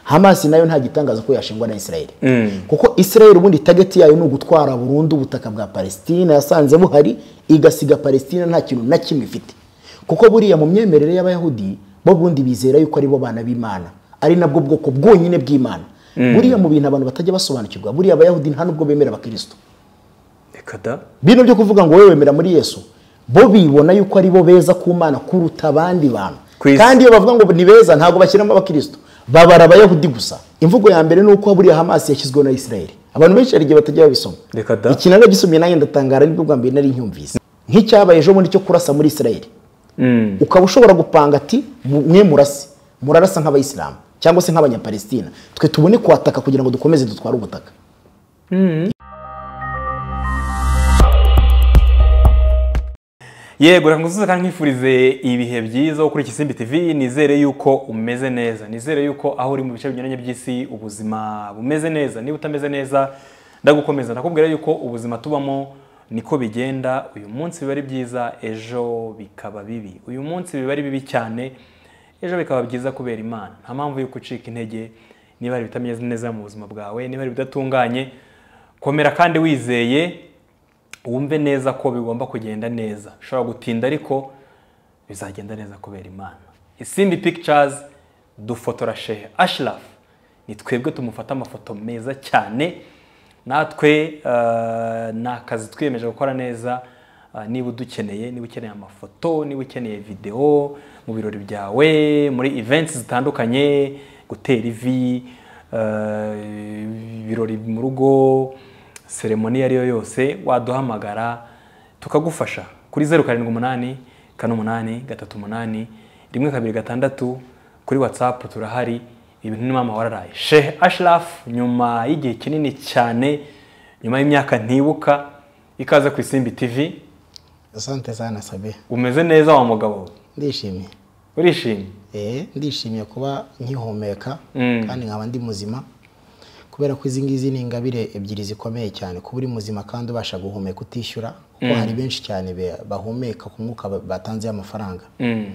hamasi nayo nta gitangaza ko yashingwa na israel kuko israel ubundi tageti yayo ni ugutwara burundu ubutaka bwa palestina yasanze buhari igasiga palestina nta kintu na kimwe ifite kuko buriya mu myemerere y'abayahudi bo bundi bizera yuko ari bo bana b'imana ari nabwo bwoko bwonyine bw'imana buriya mu bintu abantu batajya basobanukirwa buriya abayahudi nta nubwo bemera abakristo reka da bino byo kuvuga ngo wowe wemera muri yesu bo bibona yuko ari bo beza ku mana kuruta abandi bantu Ku isi. kandi iyo bavuga ngo ni beza ntabwo bashyiramo abakristo babara abayahudi gusa imvugo ya mbere ni uko buriya hamasi yashyizweho na isirayeli abantu benshi hari igihe batajya babisoma Reka da. iki naragisumiye nanjye ndatangara ariko bwa mbere nari ncyumvise nk'icyabaye ejo bundi cyo kurasa muri isirayeli ukaba ushobora gupanga ati mwe murase murarasa nk'abayisilamu cyangwa se nk'abanyapalestina twe tubone kuhataka kugira ngo dukomeze dutware ubutaka yego reka ngusuze kandi nkwifurize ibihe byiza wo kuri Kisimbi TV nizere yuko umeze neza nizere yuko aho uri mu bice binyuranye by'isi ubuzima bumeze neza niba utameze neza ndagukomeza ndakubwira yuko ubuzima tubamo niko bigenda uyu munsi biba ari byiza ejo bikaba bibi uyu munsi biba ari bibi cyane ejo bikaba byiza kubera imana nta mpamvu yuko ucika intege niba hari ibitameze neza mu buzima bwawe niba hari ibidatunganye komera kandi wizeye wumve neza ko bigomba kugenda neza ushobora gutinda ariko bizagenda neza kubera imana isimbi pictures dufotora shehe ashraf ni twebwe tumufata amafoto meza cyane natwe eh, ni akazi twiyemeje gukora neza eh, niba udukeneye niba ukeneye amafoto niba ukeneye videwo mu birori byawe muri events zitandukanye gutera ivi eh, ibirori mu rugo seremoni iyo ari yo yose waduhamagara tukagufasha kuri zeru karindwi umunani kane umunani gatatu umunani rimwe kabiri gatandatu kuri watsapu turahari ibintu ni mama wararaye shehe ashraf nyuma y'igihe kinini cyane nyuma y'imyaka ntibuka ikaze ku isimbi tv asante sana sabe umeze neza wa mugabo we? ndishimye urishimye Eh, ndishimiye kuba nkihumeka Mm. kandi nkaba ndi muzima kubera ko izi ngizi ni ingabire ebyiri zikomeye cyane kuba uri muzima kandi ubasha guhumeka utishyura kuko hari benshi cyane be- bahumeka ku mwuka ba- batanzeho amafaranga Mm.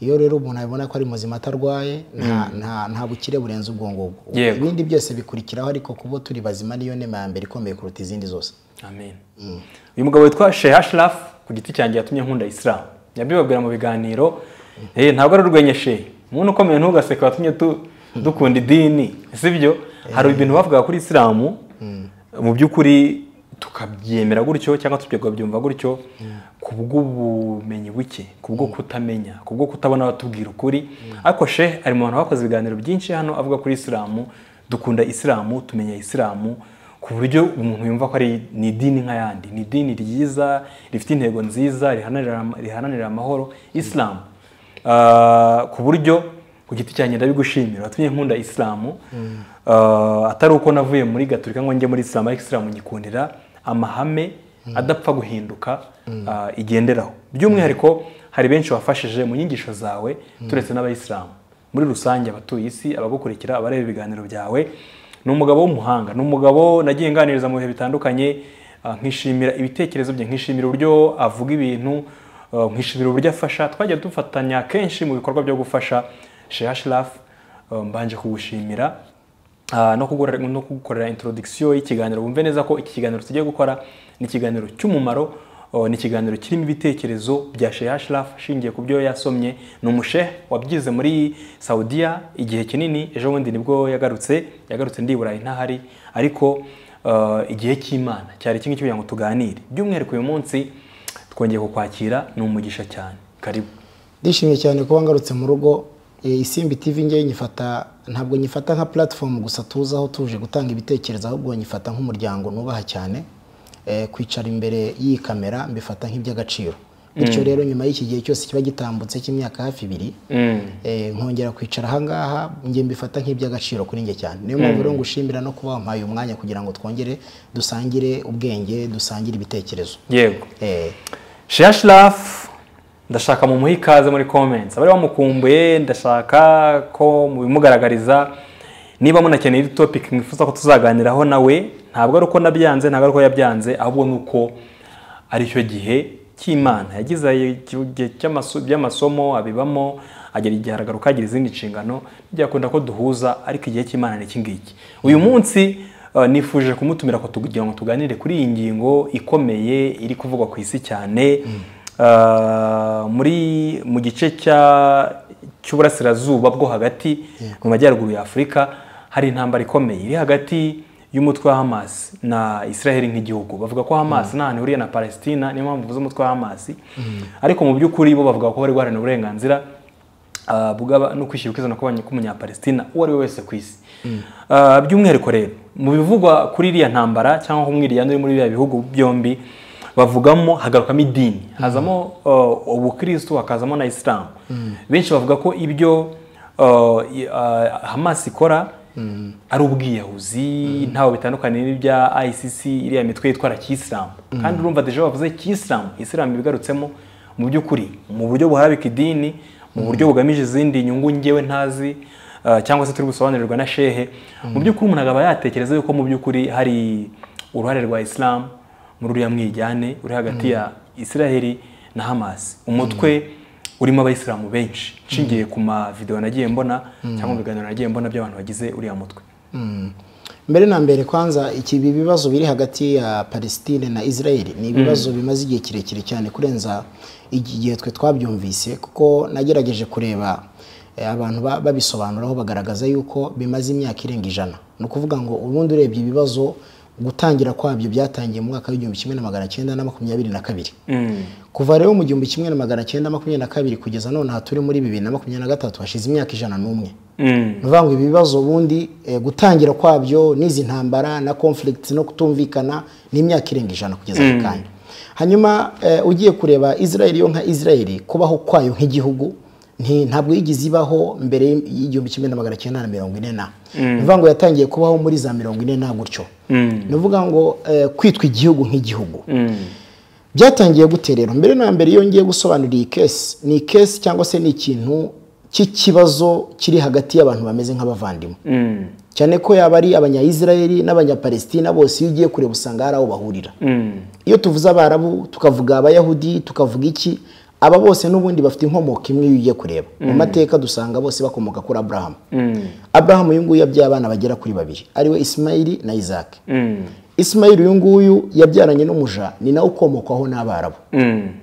iyo rero umuntu abibona ko ari muzima atarwaye nta, nta, nta bukire burenze ubwo ngubwo Yego. ibindi byose bikurikiraho ariko kuba turi bazima niyo nema ya mbere ikomeye kuruta izindi zose amen uyu mugabo witwa shehe ashraf ku giti cyanjye yatumye nkunda isilamu yabibabwira mu biganiro eh ntabwo ari urwenya shehe umuntu ukomeye ntugaseke watumye tu- dukunda idini sibyo hari ibintu bavugaga kuri isilamu mu by'ukuri tukabyemera gutyo cyangwa tukabyumva gutyo ku bw'ubumenyi buke ku bwo kutamenya ku bwo kutabona batubwira ukuri ariko shehe ari mu bantu bakoze ibiganiro byinshi hano avuga kuri isilamu dukunda isilamu tumenya isilamu ku buryo umuntu yumva ko ari ni idini nk'ayandi ni idini ryiza rifite intego nziza riharanira riharanira amahoro isilamu Ah, ku buryo ku giti cyanjye ndabigushimira watumye nkunda isilamu Ah, atari uko navuye muri gaturika ngo njye muri isilamu ariko isilamu nyikundira amahame adapfa guhinduka ah, igenderaho by'umwihariko hari benshi wafashije mu nyigisho zawe turetse n'abayisilamu muri rusange abatuye isi abagukurikira abareba ibiganiro byawe ni umugabo w'umuhanga ni umugabo nagiye nganiriza mu bihe bitandukanye ah, nkishimira ibitekerezo bye nkishimira uburyo avuga ibintu ah, nkishimira uburyo afasha twajya dufatanya kenshi mu bikorwa byo gufasha sheha shiraf mbanje kugushimira Ah, no kugura- no kugukorera introduction y'ikiganiro wumve neza ko iki kiganiro tugiye gukora ni ikiganiro cy'umumaro oh, ni ikiganiro kirimo ibitekerezo bya Sheikh Ashraf shingiye ku byo yasomye ni umushehe wabyize muri Saudiya igihe kinini ejo bundi nibwo yagarutse yagarutse ndi i Burayi ntahari ariko ah, igihe cy'Imana cyari kimwe cyo kugira ngo tuganire by'umwihariko uyu munsi twongeye kukwakira ni umugisha cyane karibu ndishimye cyane kuba ngarutse mu rugo Eh, isimbi tv ngewe nyifata ntabwo nyifata nka platform gusa tuzaho tuje gutanga ibitekerezo ahubwo nyifata nk'umuryango nubaha cyane Eh, kwicara imbere y'iyi kamera mbifata nk'iby'agaciro bityo rero nyuma y'iki gihe cyose kiba gitambutse cy'imyaka hafi ibiri Eh, nkongera kwicara ahangaha njye mbifata nk'iby'agaciro kuri njye cyane niyo mpamvu rero ngushimira no kuba wampaye umwanya kugira ngo twongere dusangire ubwenge dusangire ibitekerezo yego Eh, Sheya Shiraf ndashaka mu muha ikaze muri comments abari bamukumbuye ndashaka ko mubimugaragariza niba munakeneye iri topic mwifuza ko tuzaganiraho nawe ntabwo ari uko nabyanze ntabwo ari uko yabyanze ahubwo ni uko aricyo gihe cy'imana yagize igihe cy'amaso- by'amasomo abibamo agera igihe aragaruka agira izindi nshingano byakunda ko duhuza ariko igihe cy'imana ni iki ngiki uyu munsi eh, nifuje kumutumira ko kugira ngo tuganire kuri iyi ngingo ikomeye iri kuvugwa ku isi cyane Eh, muri mu gice cya cy'uburasirazuba bwo hagati mu majyaruguru ya afurika hari intambara ikomeye iri hagati y'umutwe wa hamas na israel nk'igihugu bavuga ko hamas nta hantu ihuriye na palestina niyo mpamvu mvuze umutwe wa hamas ariko mu by'ukuri bo bavuga ko bari guharanira uburenganzira ah, bw'aba- no kwishyira ukizana kw'abanya- k'umunyapalestina uwo ari we wese ku isi Ah, by'umwihariko rero mu bivugwa kuri iriya ntambara cyangwa umwiryane uri muri biriya bihugu byombi bavugamo hagarukamo idini hazamo uh, ubukristo hakazamo na isilamu benshi bavuga ko ibyo uh, i- uh, hamas ikora ari ubwiyahuzi ntawe bitandukaniye n'ibya icc iriya mitwe yitwara kiyisilamu kandi urumva deje bavuze kiyisilamu isilamu ibigarutsemo mu by'ukuri mu buryo buharabika idini mu buryo bugamije izindi nyungu ngewe ntazi uh, cyangwa se turi gusobanurirwa na shehe mu by'ukuri umuntu akaba yatekereza yuko mu by'ukuri hari uruhare rwa isilamu muri uriya mwijyane uri hagati ya israheli na hamas umutwe urimo abayisilamu benshi nshingiye ku mavidewo nagiye mbona cyangwa mu biganiro nagiye mbona by'abantu bagize uriya mutwe mbere na mbere kwanza iki ibi bibazo biri hagati ya palestine na israel ni ibibazo bimaze igihe kirekire cyane kurenza igihe twe twabyumvise kuko nagerageje kureba eh, abantu ba- babisobanuraho bagaragaza yuko bimaze imyaka irenga ijana ni ukuvuga ngo ubundi urebye ibibazo gutangira kwabyo byatangiye mu mwaka w'igihumbi kimwe na magana cyenda na makumyabiri na kabiri kuva rero mu gihumbi kimwe na magana cyenda makumyabiri na kabiri kugeza none aha turi muri bibiri na makumyabiri na gatatu hashize imyaka ijana n'umwe ni ukuvuga ngo ibi bibazo ubundi eh, gutangira kwabyo n'izi ntambara na conflict no kutumvikana ni imyaka irenga ijana kugeza ako kanya hanyuma eh, ugiye kureba israel yo nka israel kubaho kwayo nk'igihugu nti- ntabwo yigeze ibaho mbere y'igihumbi kimwe na magana cyenda na mirongo ine na ni ukuvuga ngo yatangiye kubaho muri za mirongo ine na gutyo ni ukuvuga ngo eh, kwitwa igihugu nk'igihugu byatangiye gute rero mbere na mbere iyo ngiye gusobanura iyi kesi ni kesi cyangwa se ni ikintu cy'ikibazo kiri hagati y'abantu bameze nk'abavandimwe cyane ko yaba ari abanyayisirayeli n'abanyapalestina bose iyo ugiye kureba usanga hari aho bahurira iyo tuvuze abarabu tukavuga abayahudi tukavuga iki aba bose n'ubundi bafite inkomoko imwe iyo ugiye kureba mu mateka dusanga bose bakomoka kuri aburahamu aburahamu uyu nguyu yabyaye abana bagera kuri babiri ariwe isimayili na izaki isimayili uyu nguyu yabyaranye n'umuja ni nawe ukomokwaho n'abarabu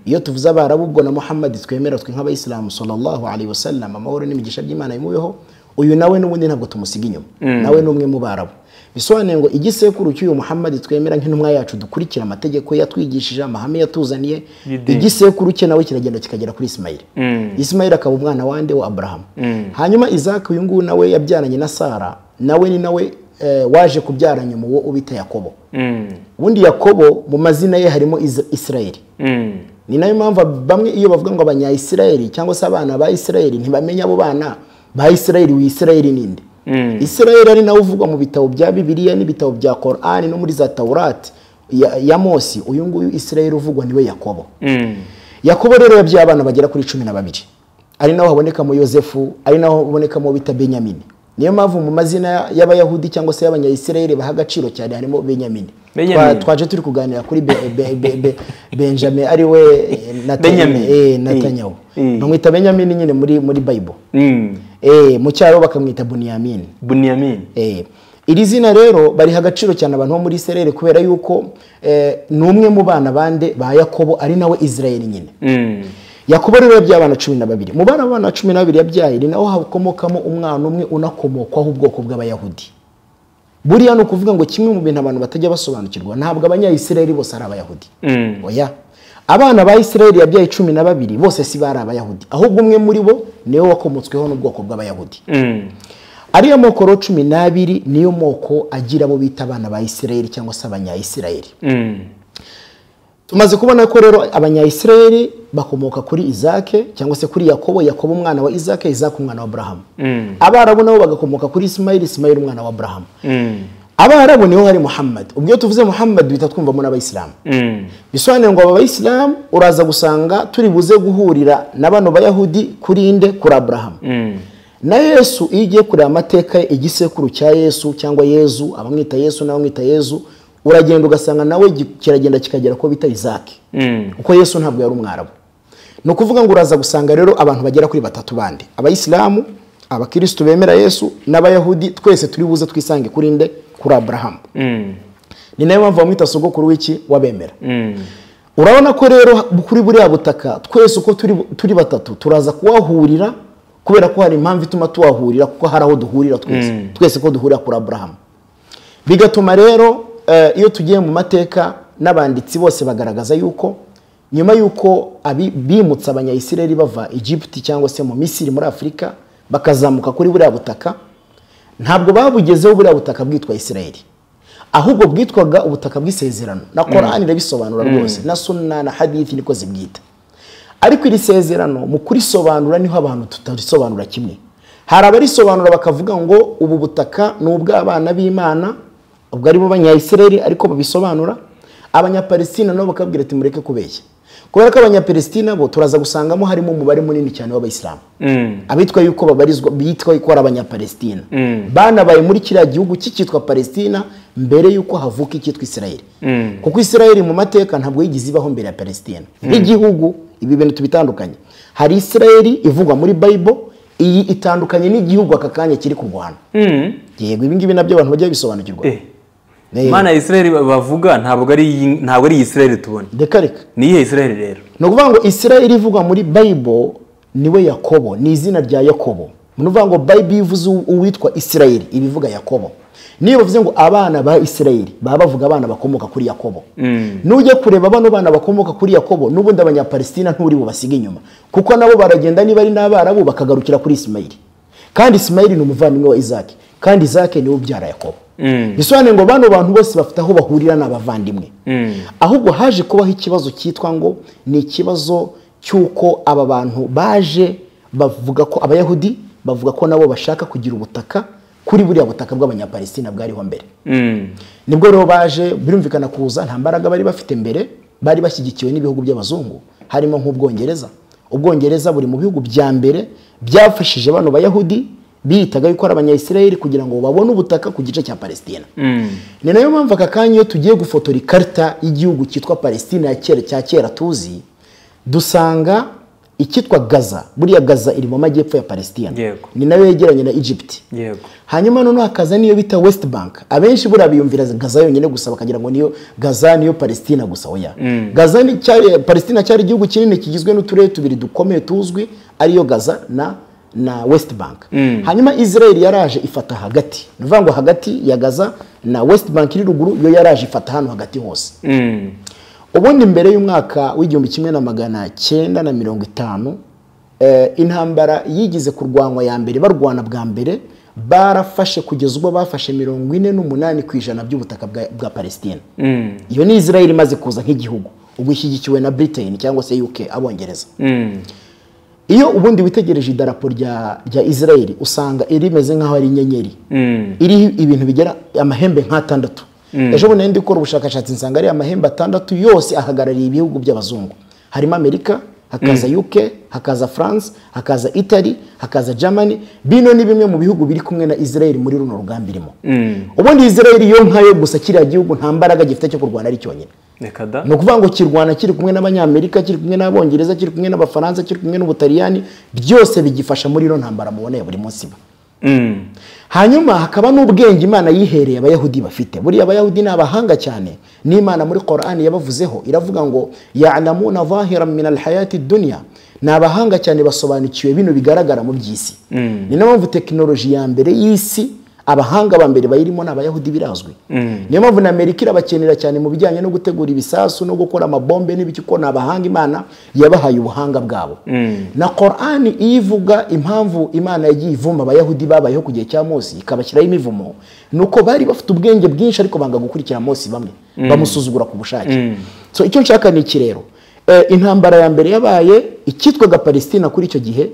iyo tuvuze abarabu ubwo na muhammad twemera twe nk'abayisilamu sallallahu alaihi wasallam amahoro n'imigisha by'imana bimubeho uyu nawe n'ubundi ntabwo tumusiga inyuma nawe ni umwe mu barabu bisobanuye ngo igisekuru cy'uyu muhammad twemera nk'intumwa yacu dukurikira amategeko yatwigishije amahame yatuzaniye Yidini. igisekuru cye nawe kiragenda kikagera kuri isimayili isimayili akaba umwana wande wa aburahamu hanyuma izaki uyu nguyu nawe yabyaranye na sara nawe ni nawe eh, waje kubyara nyuma uwo ubita yakobo ubundi yakobo mu mazina ye harimo Is- isirayeli ni nayo mpamvu bamwe iyo bavuga ngo abanyayisirayeli cyangwa se abana ba isirayeli ntibamenya abo bana ba isirayeli w'isirayeli ninde isirayeli ari nawe uvugwa mu bitabo bya bibiliya n'ibitabo bya korani no muri za tawurati ya, ya mosi uyu nguyu isirayeli uvugwa niwe yakobo yakobo rero yabyaye abana bagera kuri cumi na babiri ari naho habonekamo yosefu ari naho habonekamo bita benyamini niyo mpamvu mu mazina y'abayahudi cyangwa se y'abanyayisirayeli baha agaciro cyane harimo benyamini Benyamini. Twa- twaje turi kuganira kuri be, be, be, be, benjamin ariwe Benjamin. natanyahu Eh, eh. bamwita benyamini nyine muri muri bayibule Eh, mu cyaro bakamwita buniyamini bunyamin Eh, iri zina rero bariha agaciro cyane abantu bo muri Israel kubera yuko eh, ni umwe mu bana bande ba Yakobo ari nawe Israel nyine Yakobo rero yabyaye abana cumi na babiri mu bana b'abana cumi na babiri yabyaye ni naho hakomokamo umwana umwe unakomokwaho ubwoko bw'abayahudi buriya ni ukuvuga ngo kimwe mu bintu abantu batajya basobanukirwa ntabwo abanyayisirayeli bose ari abayahudi oya abana ba isirayeli yabyaye cumi na babiri bose si bari abayahudi ahubwo umwe muri bo niwe wakomotsweho n'ubwoko bw'abayahudi ariyo moko rero cumi n'abiri niyo moko agira abo bita abana ba isirayeli cyangwa se abanyayisirayeli tumaze kubona ko rero abanyayisirayeli bakomoka kuri izake cyangwa se kuri yakobo yakobo umwana wa izake izake umwana wa aburahamu abarabu nabo bagakomoka kuri isimayili isimayili umwana wa aburahamu abarabu niho hari muhammad ubwo iyo tuvuze muhammad duhita twumvamo n'abayisilamu bisobanuye ngo aba bayisilamu uraza gusanga turi buze guhurira na bano bayahudi kuri inde kuri aburahamu na yesu iyo ugiye kureba amateka ye igisekuru cya yesu cyangwa yezu abamwita yesu n'abamwita yezu uragenda ugasanga nawe gi- kiragenda kikagera ko bita izaki kuko yesu ntabwo yari umwarabu ni ukuvuga ngo uraza gusanga rero abantu bagera kuri batatu bandi abayisilamu abakirisitu bemera yesu n'abayahudi twese turi buze twisange kuri nde kuri aburahamu ni nayo mpamvu bamwita sogokuru w'iki wabemera urabona ko rero kuri buriya butaka twese uko turi- turi batatu turaza kuhahurira kubera ko hari impamvu ituma tuhahurira kuko hari aho duhurira twese twese ko duhurira kuri aburahamu bigatuma rero eh, iyo tugiye mu mateka n'abanditsi bose bagaragaza yuko nyuma y'uko abi- bimutse abanyayisiraheli bava egiputi cyangwa se mu misiri muri afurika bakazamuka kuri buriya butaka ntabwo babugezeho buriya butaka bwitwa isiraheli ahubwo bwitwaga ubutaka bw'isezerano na korani irabisobanura rwose na sunna na hadithi niko zibwita ariko iri sezerano mu kurisobanura niho abantu tutarisobanura kimwe hari abarisobanura bakavuga ngo ubu butaka ni ubw'abana b'imana ubwo aribo banyayisiraheli ariko babisobanura abanyapalestina nabo bakabwira ati mureke kubeshya kubera ko abanyapalestina bo turaza gusangamo harimo umubare munini cyane w'abayisilamu abitwa yuko babarizwa bitwa yuko ari abanyapalestina banabaye muri kiriya gihugu cy'icyitwa palestina mbere yuko havuka icyitwa isirayeli kuko isirayeli mu mateka ntabwo yigize ibaho mbere ya palestina nk'igihugu ibi bintu tubitandukanye hari isirayeli ivugwa muri bayibo iyi itandukanye n'igihugu aka kanya kiri kurwana yego ibi ngibi nabyo abantu bajya bisobanukirwa Eh, imana ya israel bavuga ntabwo ari iyi- ntabwo ari iyi israel tubona reka reka ni iyihe israel rero ni ukuvuga ngo isirayeli ivugwa muri bayibo niwe yakobo ni izina rya yakobo ni ukuvuga ngo bayibo ivuze uw- uwitwa isirayeli iba ivuga yakobo niyo bavuze ngo abana ba isirayeli baba bavuga abana bakomoka kuri yakobo nujya kureba bano bana bakomoka kuri yakobo n'ubundi abanyapalestina nturi bubasige inyuma kuko nabo baragenda niba ari n'abarabu bakagarukira kuri isimayili kandi isimayili ni umuvandimwe wa izaki kandi izaki niwe ubyara yakobo bisobanuye ngo bano bantu bose bafite aho bahurira n'abavandimwe ahubwo haje kubaho ikibazo cyitwa ngo ni ikibazo cy'uko aba bantu baje bavuga ko abayahudi bavuga ko nabo bashaka kugira ubutaka kuri buriya butaka bw'abanyapalestina bwariho mbere nibwo rero baje birumvikana kuza nta mbaraga bari bafite mbere bari bashyigikiwe n'ibihugu by'abazungu harimo nk'ubwongereza ubwongereza buri mu bihugu bya mbere byafashije bano bayahudi biyitaga yuko ari abanyayisiraheli kugira ngo babone ubutaka ku gice cya palestina ni nayo mpamvu aka kanya iyo tugiye gufotora ikarita y'igihugu cyitwa palestina ya kera cya kera tuzi dusanga icyitwa gaza buriya gaza iri mu majyepfo ya palestina Yego. ni nayo yegeranye na egypt yego hanyuma noneho hakaza niyo bita west bank abenshi buriya biyumvira gaza yonyine gusa bakagira ngo niyo gaza niyo palestina gusa oya gaza ni cyari palestina cyari igihugu kinini kigizwe n'uturere tubiri dukomeye tuzwi ariyo gaza na na west bank hanyuma israel yaraje ifata hagati ni ukuvuga ngo hagati ya gaza na west bank iri ruguru yo yaraje ifata hano hagati hose ubundi mbere y'umwaka w'igihumbi kimwe na magana cyenda na mirongo itanu eh, intambara yigize kurwanwa ya mbere barwana bwa mbere barafashe kugeza ubwo bafashe mirongo ine n'umunani ku ijana by'ubutaka bwa- bwa palestina iyo ni israel imaze kuza nk'igihugu ubwo ishyigikiwe na britain cyangwa se uk abongereza iyo ubundi witegereje idarapo rya rya israel usanga rimeze nk'aho ari inyenyeri iriho ibintu bigera amahembe nk'atandatu ejo bundi nari ndi gukora ubushakashatsi nsanga ari amahembe atandatu yose ahagarariye ibihugu by'abazungu harimo amerika hakaza uk hakaza france hakaza italy hakaza germany bino ni bimwe mu bihugu biri kumwe na israel muri runo rugamba irimo ubundi israel yo nkayo gusa kiriya gihugu nta mbaraga gifite cyo kurwana ari cyonyine reka da ni ukuvuga ngo kirwana kiri kumwe n'abanyamerika kiri kumwe n'abongereza kiri kumwe n'abafaransa kiri kumwe n'ubutaliyani byose bigifasha muri ino ntambara muboneye buri munsi iba Mm. hanyuma hakaba n'ubwenge imana yihereye abayahudi bafite buriya abayahudi ni abahanga cyane n'imana muri korani yabavuzeho iravuga ngo yalamuna vahira min alhayati dunya ni abahanga cyane basobanukiwe bino bigaragara mu by'isi ni nayo mpamvu tekinoloji ya mbere y'isi abahanga ba mbere bayirimo ni abayahudi birazwi niyo mpamvu na amerika irabakenera cyane mu bijyanye no gutegura ibisasu no gukora amabombe n'ibiki kuko ni abahanga imana yabahaye ubuhanga bwabo na korani iyo ivuga impamvu imana yagiye ivuma abayahudi babayeho ku gihe cya mose ikabashyiraho imivumo ni uko bari bafite ubwenge bwinshi ariko banga gukurikira mose bamwe bamusuzugura ku bushake so icyo nshaka ni iki rero Eh, intambara ya mbere yabaye icyitwaga palestina kuri icyo gihe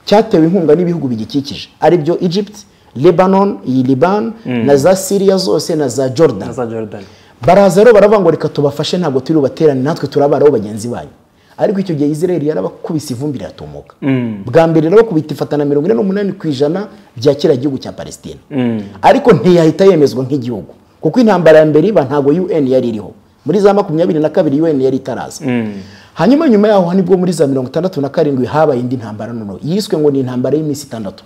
cyatewe inkunga n'ibihugu bigikikije aribyo egypt lebanon iyi liban na za syria zose na za jordan naza jordan baraza rero baravuga ngo reka tubafashe ntabwo turi bubaterane natwe turabaraho bagenzi banyu ariko icyo gihe israel yarabakubise ivumbi riratumuka bwa mbere irabakubita ifatana mirongo ine n'umunani ku ijana bya kiriya gihugu cya palestina ariko ntiyahita yemezwa nk'igihugu kuko intambara ya mbere iba ntabwo un yari iriho muri za makumyabiri na kabiri un yari itaraza hanyuma nyuma yaho nibwo muri za mirongo itandatu na karindwi habaye indi ntambara noneho yiswe ngo ni intambara y'iminsi itandatu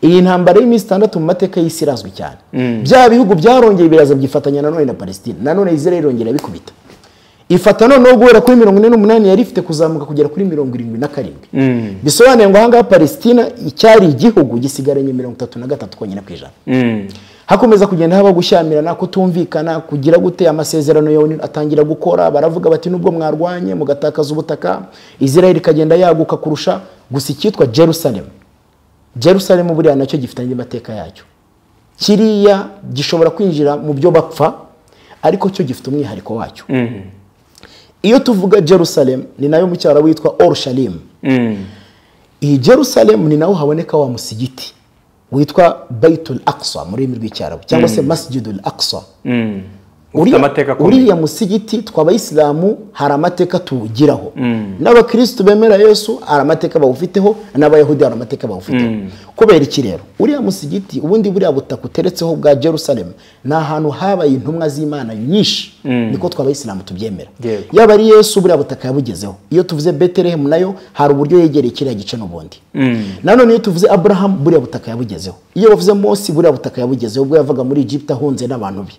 iyi ntambara y'iminsi itandatu mu mateka y'isi irazwi cyane bya bihugu byarongeye biraza byifatanya nanone na palestine nanone israel irongera irabikubita ifata noneho guhera kuri mirongo ine n'umunani yari ifite kuzamuka kugera kuri mirongo irindwi na karindwi bisobanuye ngo ahangaha palestina icyari igihugu gisigaranye mirongo itatu na gatatu konyine ku ijana hakomeza kugenda haba gushyamirana kutumvikana kugira gute amasezerano yawe atangira gukora baravuga bati nubwo mwarwanye mugatakaza ubutaka israel ikagenda yaguka kurusha gusa icyitwa jerusalem jerusalem buriya nacyo gifite andi mateka yacyo kiriya gishobora kwinjira mu byo bapfa ariko cyo gifite umwihariko wacyo iyo tuvuga jerusalem ni nayo mu cyaro witwa orushalim iyi jerusalem ni naho haboneka wa musigiti witwa bayitul aksa mu rurimi rw'icyarabu cyangwa se masjidul aksa ufite amateka akomeye. uriya musigiti tw'abayisilamu hari amateka tuwugiraho n'abakirisitu bemera yesu hari amateka bawufiteho n'abayahudi hari amateka bawufiteho kubera iki rero uriya musigiti ubundi buriya butaka uteretseho bwa jerusalem ni ahantu habaye intumwa z'imana nyinshi niko tw'abayisilamu tubyemera Yego. yaba ari yesu buriya butaka yabugezeho iyo tuvuze betelehemu nayo hari uburyo yegereye kiriya gice n'ubundi nanone iyo tuvuze aburahamu buriya butaka yabugezeho iyo bavuze mose buriya butaka yabugezeho ubwo yavaga muri egiputa ahunze n'abantu be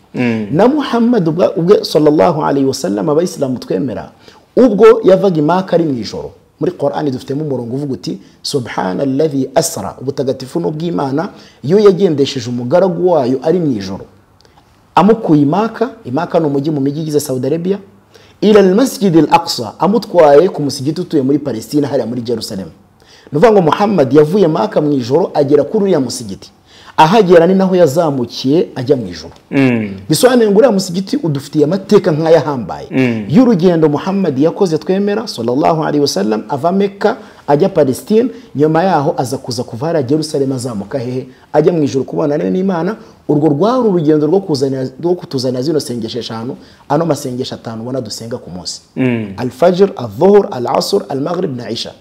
na muhammad ubwa- ubwe sallallahu alayhi wasallam abayisilamu twemera ubwo yavaga i maka ari mu ijoro muri korani dufitemo umurongo uvuga uti subhana alladhi asra ubutagatifu n'ubw'imana iyo yagendesheje umugaragu wayo ari mu ijoro amukuye imaka imaka ni umujyi mu mijyi igize saudi arabia ila almasjid al aqsa amutwaye ku musigiti utuye muri palestina hariya muri jerusalem ni ukuvuga ngo muhammad yavuye maka mu ijoro agera kuri uriya musigiti ahagera ni naho yazamukiye ajya mu ijoro bisobanuye ngo uriya musigiti udufitiye amateka nk'aya ahambaye y'urugendo muhammad yakoze twemera sallallahu alaihi wasallam ava meka ajya palestine nyuma yaho aza kuza kuva hariya jerusalem azamuka hehe ajya mu ijoro kubonana n'imana urwo rwari urugendo rwo kuzanira- rwo kutuzanira zino sengesho eshanu ano masengesho atanu ubona dusenga ku munsi alfajr adhuhur al asr al maghrib na isha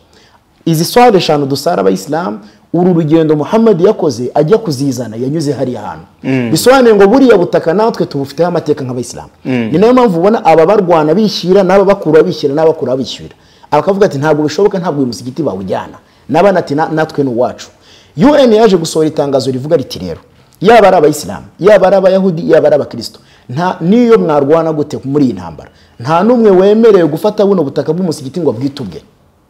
izi swari eshanu dusara abayisilamu uru rugendo muhammad yakoze ajya kuzizana yanyuze hariya hantu bisobanuye ngo buriya butaka natwe tubufiteho amateka nk'abayisilamu ni nayo mpamvu ubona aba barwana bishyira n'aba bakura bishyira n'aba bakura bishyira akavuga ati ntabwo bishoboka ntabwo uyu musigiti bawujyana n'abana ati "Na- natwe ni uwacu un yaje gusohora itangazo rivuga riti rero yaba ari abayisilamu yaba ari abayahudi yaba ari abakristo nta n'iyo mwarwana gute muri iyi ntambara nta n'umwe wemerewe gufata buno butaka bw'umusigiti ngo abwite ubwe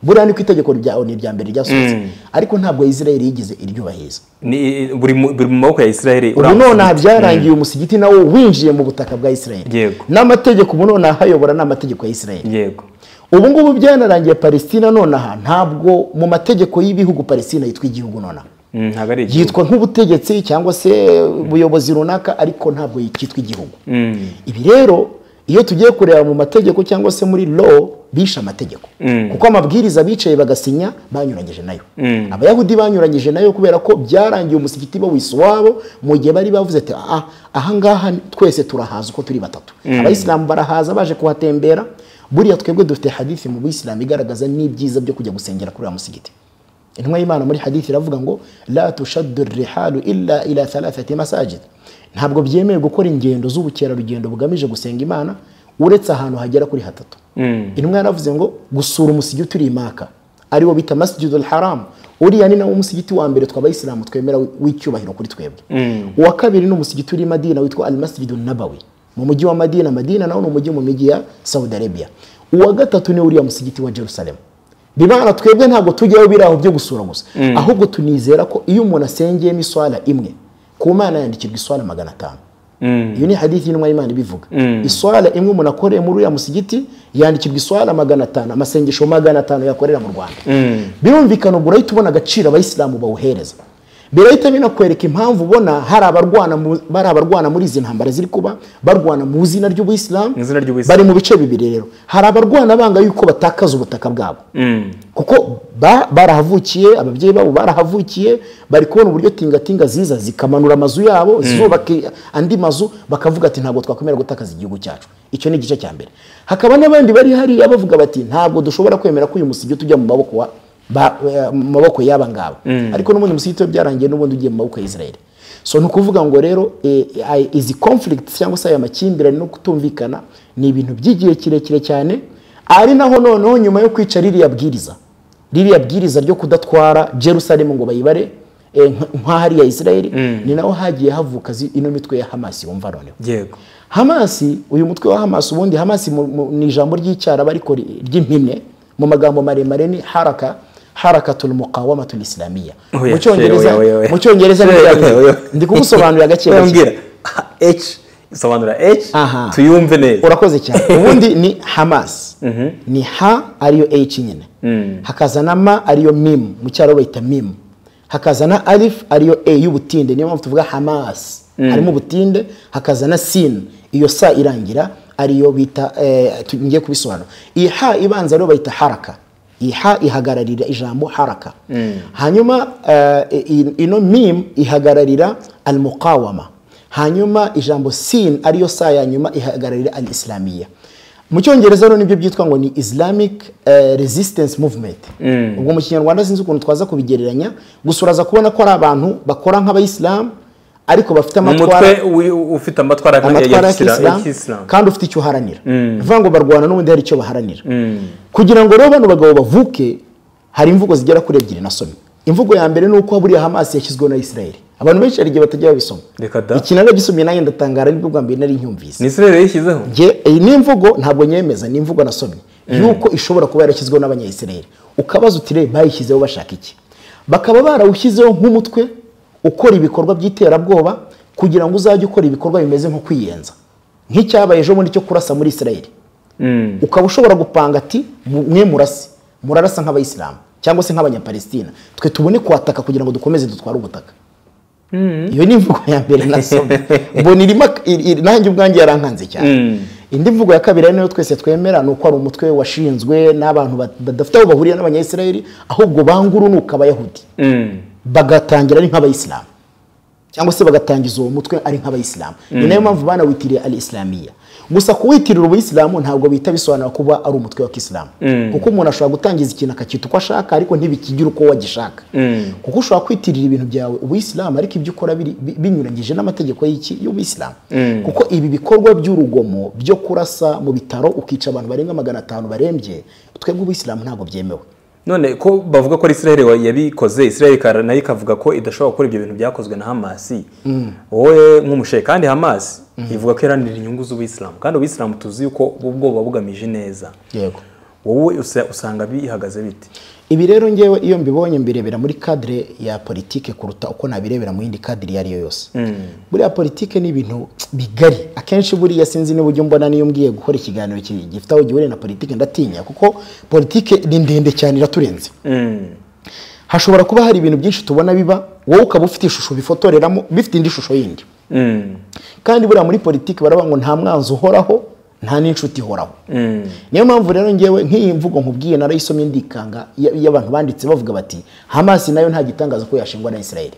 buriya ni ku itegeko rya onu irya mbere ryasohotse ariko ntabwo israel yigeze iryubahiriza ni buri mu buri mu maboko ya israel ubu nonaha byarangiye umusigiti nawo winjiye mu butaka bwa israel Yego. n'amategeko ubu nonaha ayobora ni amategeko ya israel yego ubu ngubu byanarangiye palestina nonaha ntabwo mu mategeko y'ibihugu palestina yitwa igihugu nonaha Mm, ntabwo ari igihugu yitwa nk'ubutegetsi cyangwa se ubuyobozi runaka ariko ntabwo yitwa igihugu ibi rero iyo tugiye kureba mu mategeko cyangwa se muri law bishe amategeko kuko amabwiriza bicaye bagasinya banyuranyije nayo abayahudi banyuranyije nayo kubera ko byarangiye umusigiti bawisa uwabo mu gihe bari bavuze ati "Ah, ahangaha twese turahaza uko turi batatu abayisilamu barahaza baje kuhatembera buriya twebwe dufite hadithi mu bisilamu igaragaza n'ibyiza byo kujya gusengera kuri uriya musigiti intumwa y'imana muri hadithi iravuga ngo la tushaddu rihalu illa ila thalathati masajid ntabwo byemewe gukora ingendo z'ubukerarugendo bugamije gusenga imana uretse ahantu hagera kuri hatatu intumwa yaravuze ngo gusura umusigiti uri imaka ariwo bita masjidul haram uriya ni nawo musigiti wa mbere tw'abayisilamu twemera w'icyubahiro kuri twebwe uwa kabiri ni umusigiti uri i madina witwa al masjidu nabawi mu mujyi wa madina madina nawo ni umujyi mu mijyi ya saudi arabia uwa gatatu ni uriya musigiti wa jerusalemu bibana twebwe ntabwo tujyayo biri aho byo gusura gusa ahubwo tunizera ko iyo umuntu asengeyemo iswara imwe ku mana yandikirwa iswara magana atanu iyo ni hadithi y'intumwa y'imana ibivuga iswara imwe umuntu akoreye muri uriya musigiti yandikirwa iswara magana atanu amasengesho magana atanu yakorera mu rwanda birumvikana ubwo urahita ubona agaciro abayisilamu bawuhereza birahita binakwereka impamvu ubona hari abarwana mu- bari abarwana muri izi ntambara ziri kuba barwana mu izina ry'ubuyisilamu Mu izina ry'Ubuyisilamu. bari mu bice bibiri rero hari abarwana banga yuko batakaza ubutaka bwabo kuko ba- barahavukiye ababyeyi babo barahavukiye bari kubona uburyo tingatinga ziza zikamanura amazu yabo zubaka andi mazu bakavuga ati ntabwo twakwemera gutakaza igihugu cyacu icyo ni igice cya mbere hakaba n'abandi bari hariya bavuga bati ntabwo dushobora kwemera ko uyu musigiti ujya mu maboko wa- ba- eh, mu maboko y'aba ngaba ariko n'ubundi umusigiti we byarangiye n'ubundi ugiye mu maboko ya israel so ni ukuvuga ngo rero eh, ay- izi conflicts cyangwa se aya makimbirane no kutumvikana ni ibintu by'igihe kirekire cyane ari naho noneho nyuma yo kwica ririya bwiriza ririya bwiriza ryo kudatwara jerusalemu ngo bayibare eh, nk- nk'ahariya israeli ni naho hagiye havuka zi- ino mitwe ya hamasi wumva noneho yego hamasi uyu mutwe wa hamasi ubundi hamasi mu- mu- ni ijambo ry'icyaraba ariko ri- ry'impine mu magambo maremare ni haraka harakatul muqawamatul islamiyya Oya, mu cyongereza oya, oya, oya. mu cyongereza ni Oya, biriya oya, oya. bintu. ndi kugusobanurira gake gake Wambwira, H sobanura H Aha. tuyumve neza urakoze cyane ubundi ni hamas ni ha ariyo h nyine hakaza na ma ariyo mim mu cyaro bayita mim hakaza na alif ariyo a y'ubutinde niyo mpamvu tuvuga hamas harimo ubutinde hakaza na sin iyo sa irangira ariyo bita eh, tu- ngiye kubisobanura iyi ha ibanza rero bayita haraka iyi ha ihagararira ijambo haraka hanyuma eh, i- ino mim ihagararira almuqawama hanyuma ijambo sin ariyo saa ya nyuma ihagararira al islamia mu cyongereza rero nibyo byitwa ngo ni islamic eh, resistance movement ubwo mu kinyarwanda sinzi ukuntu twaza kubigereranya gusa uraza kubona ko ari abantu bakora nk'abayisilamu ariko bafite mu amatwara mutwe wi- ufite amatwara amatwara ya y'ikisilamu kisilamu kandi ufite icyo uharanira ni ukuvuga ngo barwana n'ubundi hari icyo baharanira kugira ngo rero bano bagabo bavuke hari imvugo zigera kuri ebyiri nasomye imvugo ya mbere ni uko buriya hamasi yashyizweho na israel abantu benshi hari igihe batajya babisoma reka da iki naragisomye nanjye ndatangara nibwo bwa mbere nari ni nyumvise Israel yishyizeho Nge- iyi ni imvugo ntabwo nyemeza ni imvugo nasomye yuko ishobora kuba yarashyizweho n'abanyayisirayeli ukabaza uti reba bayishyizeho bashaka iki bakaba barawushyizeho nk'umutwe ukora ibikorwa by'iterabwoba kugira ngo uzajye ukora ibikorwa bimeze nko kwiyenza nk'icyabaye ejo bundi cyo kurasa muri israel Mm. ukaba ushobora gupanga ati "Mu- mwe murase murarasa nk'abayisilamu cyangwa se nk'abanyapalestina twe tubone kuhataka kugira ngo dukomeze dutware ubutaka iyo ni imvugo ya mbere nasomye mbona irimo ak- iri- iri- nanjye ubwanjye yarankanze cyane indi mvugo ya kabiri ari nayo twese twemera ni uko ari umutwe washinzwe n'abantu bat- badafite aho bahuriye n'abanyayisirayeli ahubwo bangurunuka abayahudi Mm. bagatangira ari nk'abayisilamu cyangwa se bagatangiza uwo mutwe ari nk'abayisilamu ni nayo mpamvu banawitiriye al islamiya gusa kuwitirira ubuyisilamu ntabwo bihita bisobanura kuba ari umutwe wa kisilamu kuko umuntu ashobora gutangiza ikintu akacyita uko ashaka ariko ntibikigire uko wagishaka kuko ushobora kwitirira ibintu byawe ubuyisilamu ariko ibyo ukora biri- bi- binyuranyije n'amategeko y'iki y'ubuyisilamu kuko ibi bikorwa by'urugomo byo kurasa mu bitaro ukica abantu barenga magana atanu barembye twebwe ubuyisilamu ntabwo byemewe none ko bavuga ko ari Israel wa- yabikoze Israel ikara- nayo ikavuga ko idashobora gukora ibyo bintu byakozwe na Hamas wowe nk'umushe kandi Hamas ivuga ko iharanira inyungu z'ubuyisilamu kandi ubuyisilamu tuzi yuko ubwo buba bugamije neza yego wowe usa- usanga bihagaze bite ibi rero ngewe iyo mbibonye mbirebera muri kadire ya politike kuruta uko nabirebera mu yindi kadire iyo ari yo yose buriya politike ni ibintu bigari akenshi buriya sinzi niba ujya umbona niyo mbwiye gukora ikiganiro ki- gifite aho gihuriye na politike ndatinya kuko politike ni ndende cyane iraturenze Mm. hashobora kuba hari ibintu byinshi tubona biba wowe ukaba ufite ishusho bifotoreramo bifite indi shusho yindi Mm. kandi buriya muri politiki baravuga ngo nta mwanzi uhoraho nta n'inshuti ihoraho niyo mpamvu rero ngewe nk'iyi mvugo nkubwiye narayisomye ndikanga ya- y'abantu banditse bavuga bati hamasi nayo nta gitangaza ko yashingwa na israel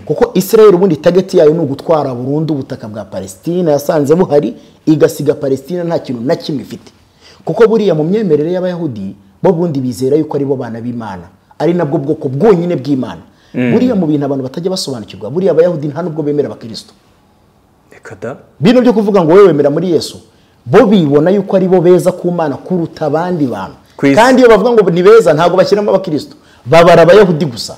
kuko israel ubundi tageti yayo ni ugutwara burundu ubutaka bwa palestina yasanze buhari igasiga palestina nta kintu na kimwe ifite kuko buriya mu myemerere y'abayahudi bo bundi bizera yuko ari bo bana b'imana ari nabwo bwoko bwonyine bw'imana buriya mu bintu abantu batajya basobanukirwa buriya abayahudi nta n'ubwo bemera abakristo reka da bino byo kuvuga ngo wowe wemera muri yesu bo bibona yuko ari bo beza ku mana kuruta abandi bantu Ku isi. kandi iyo bavuga ngo ni beza ntabwo bashyiramo abakristo babara abayahudi gusa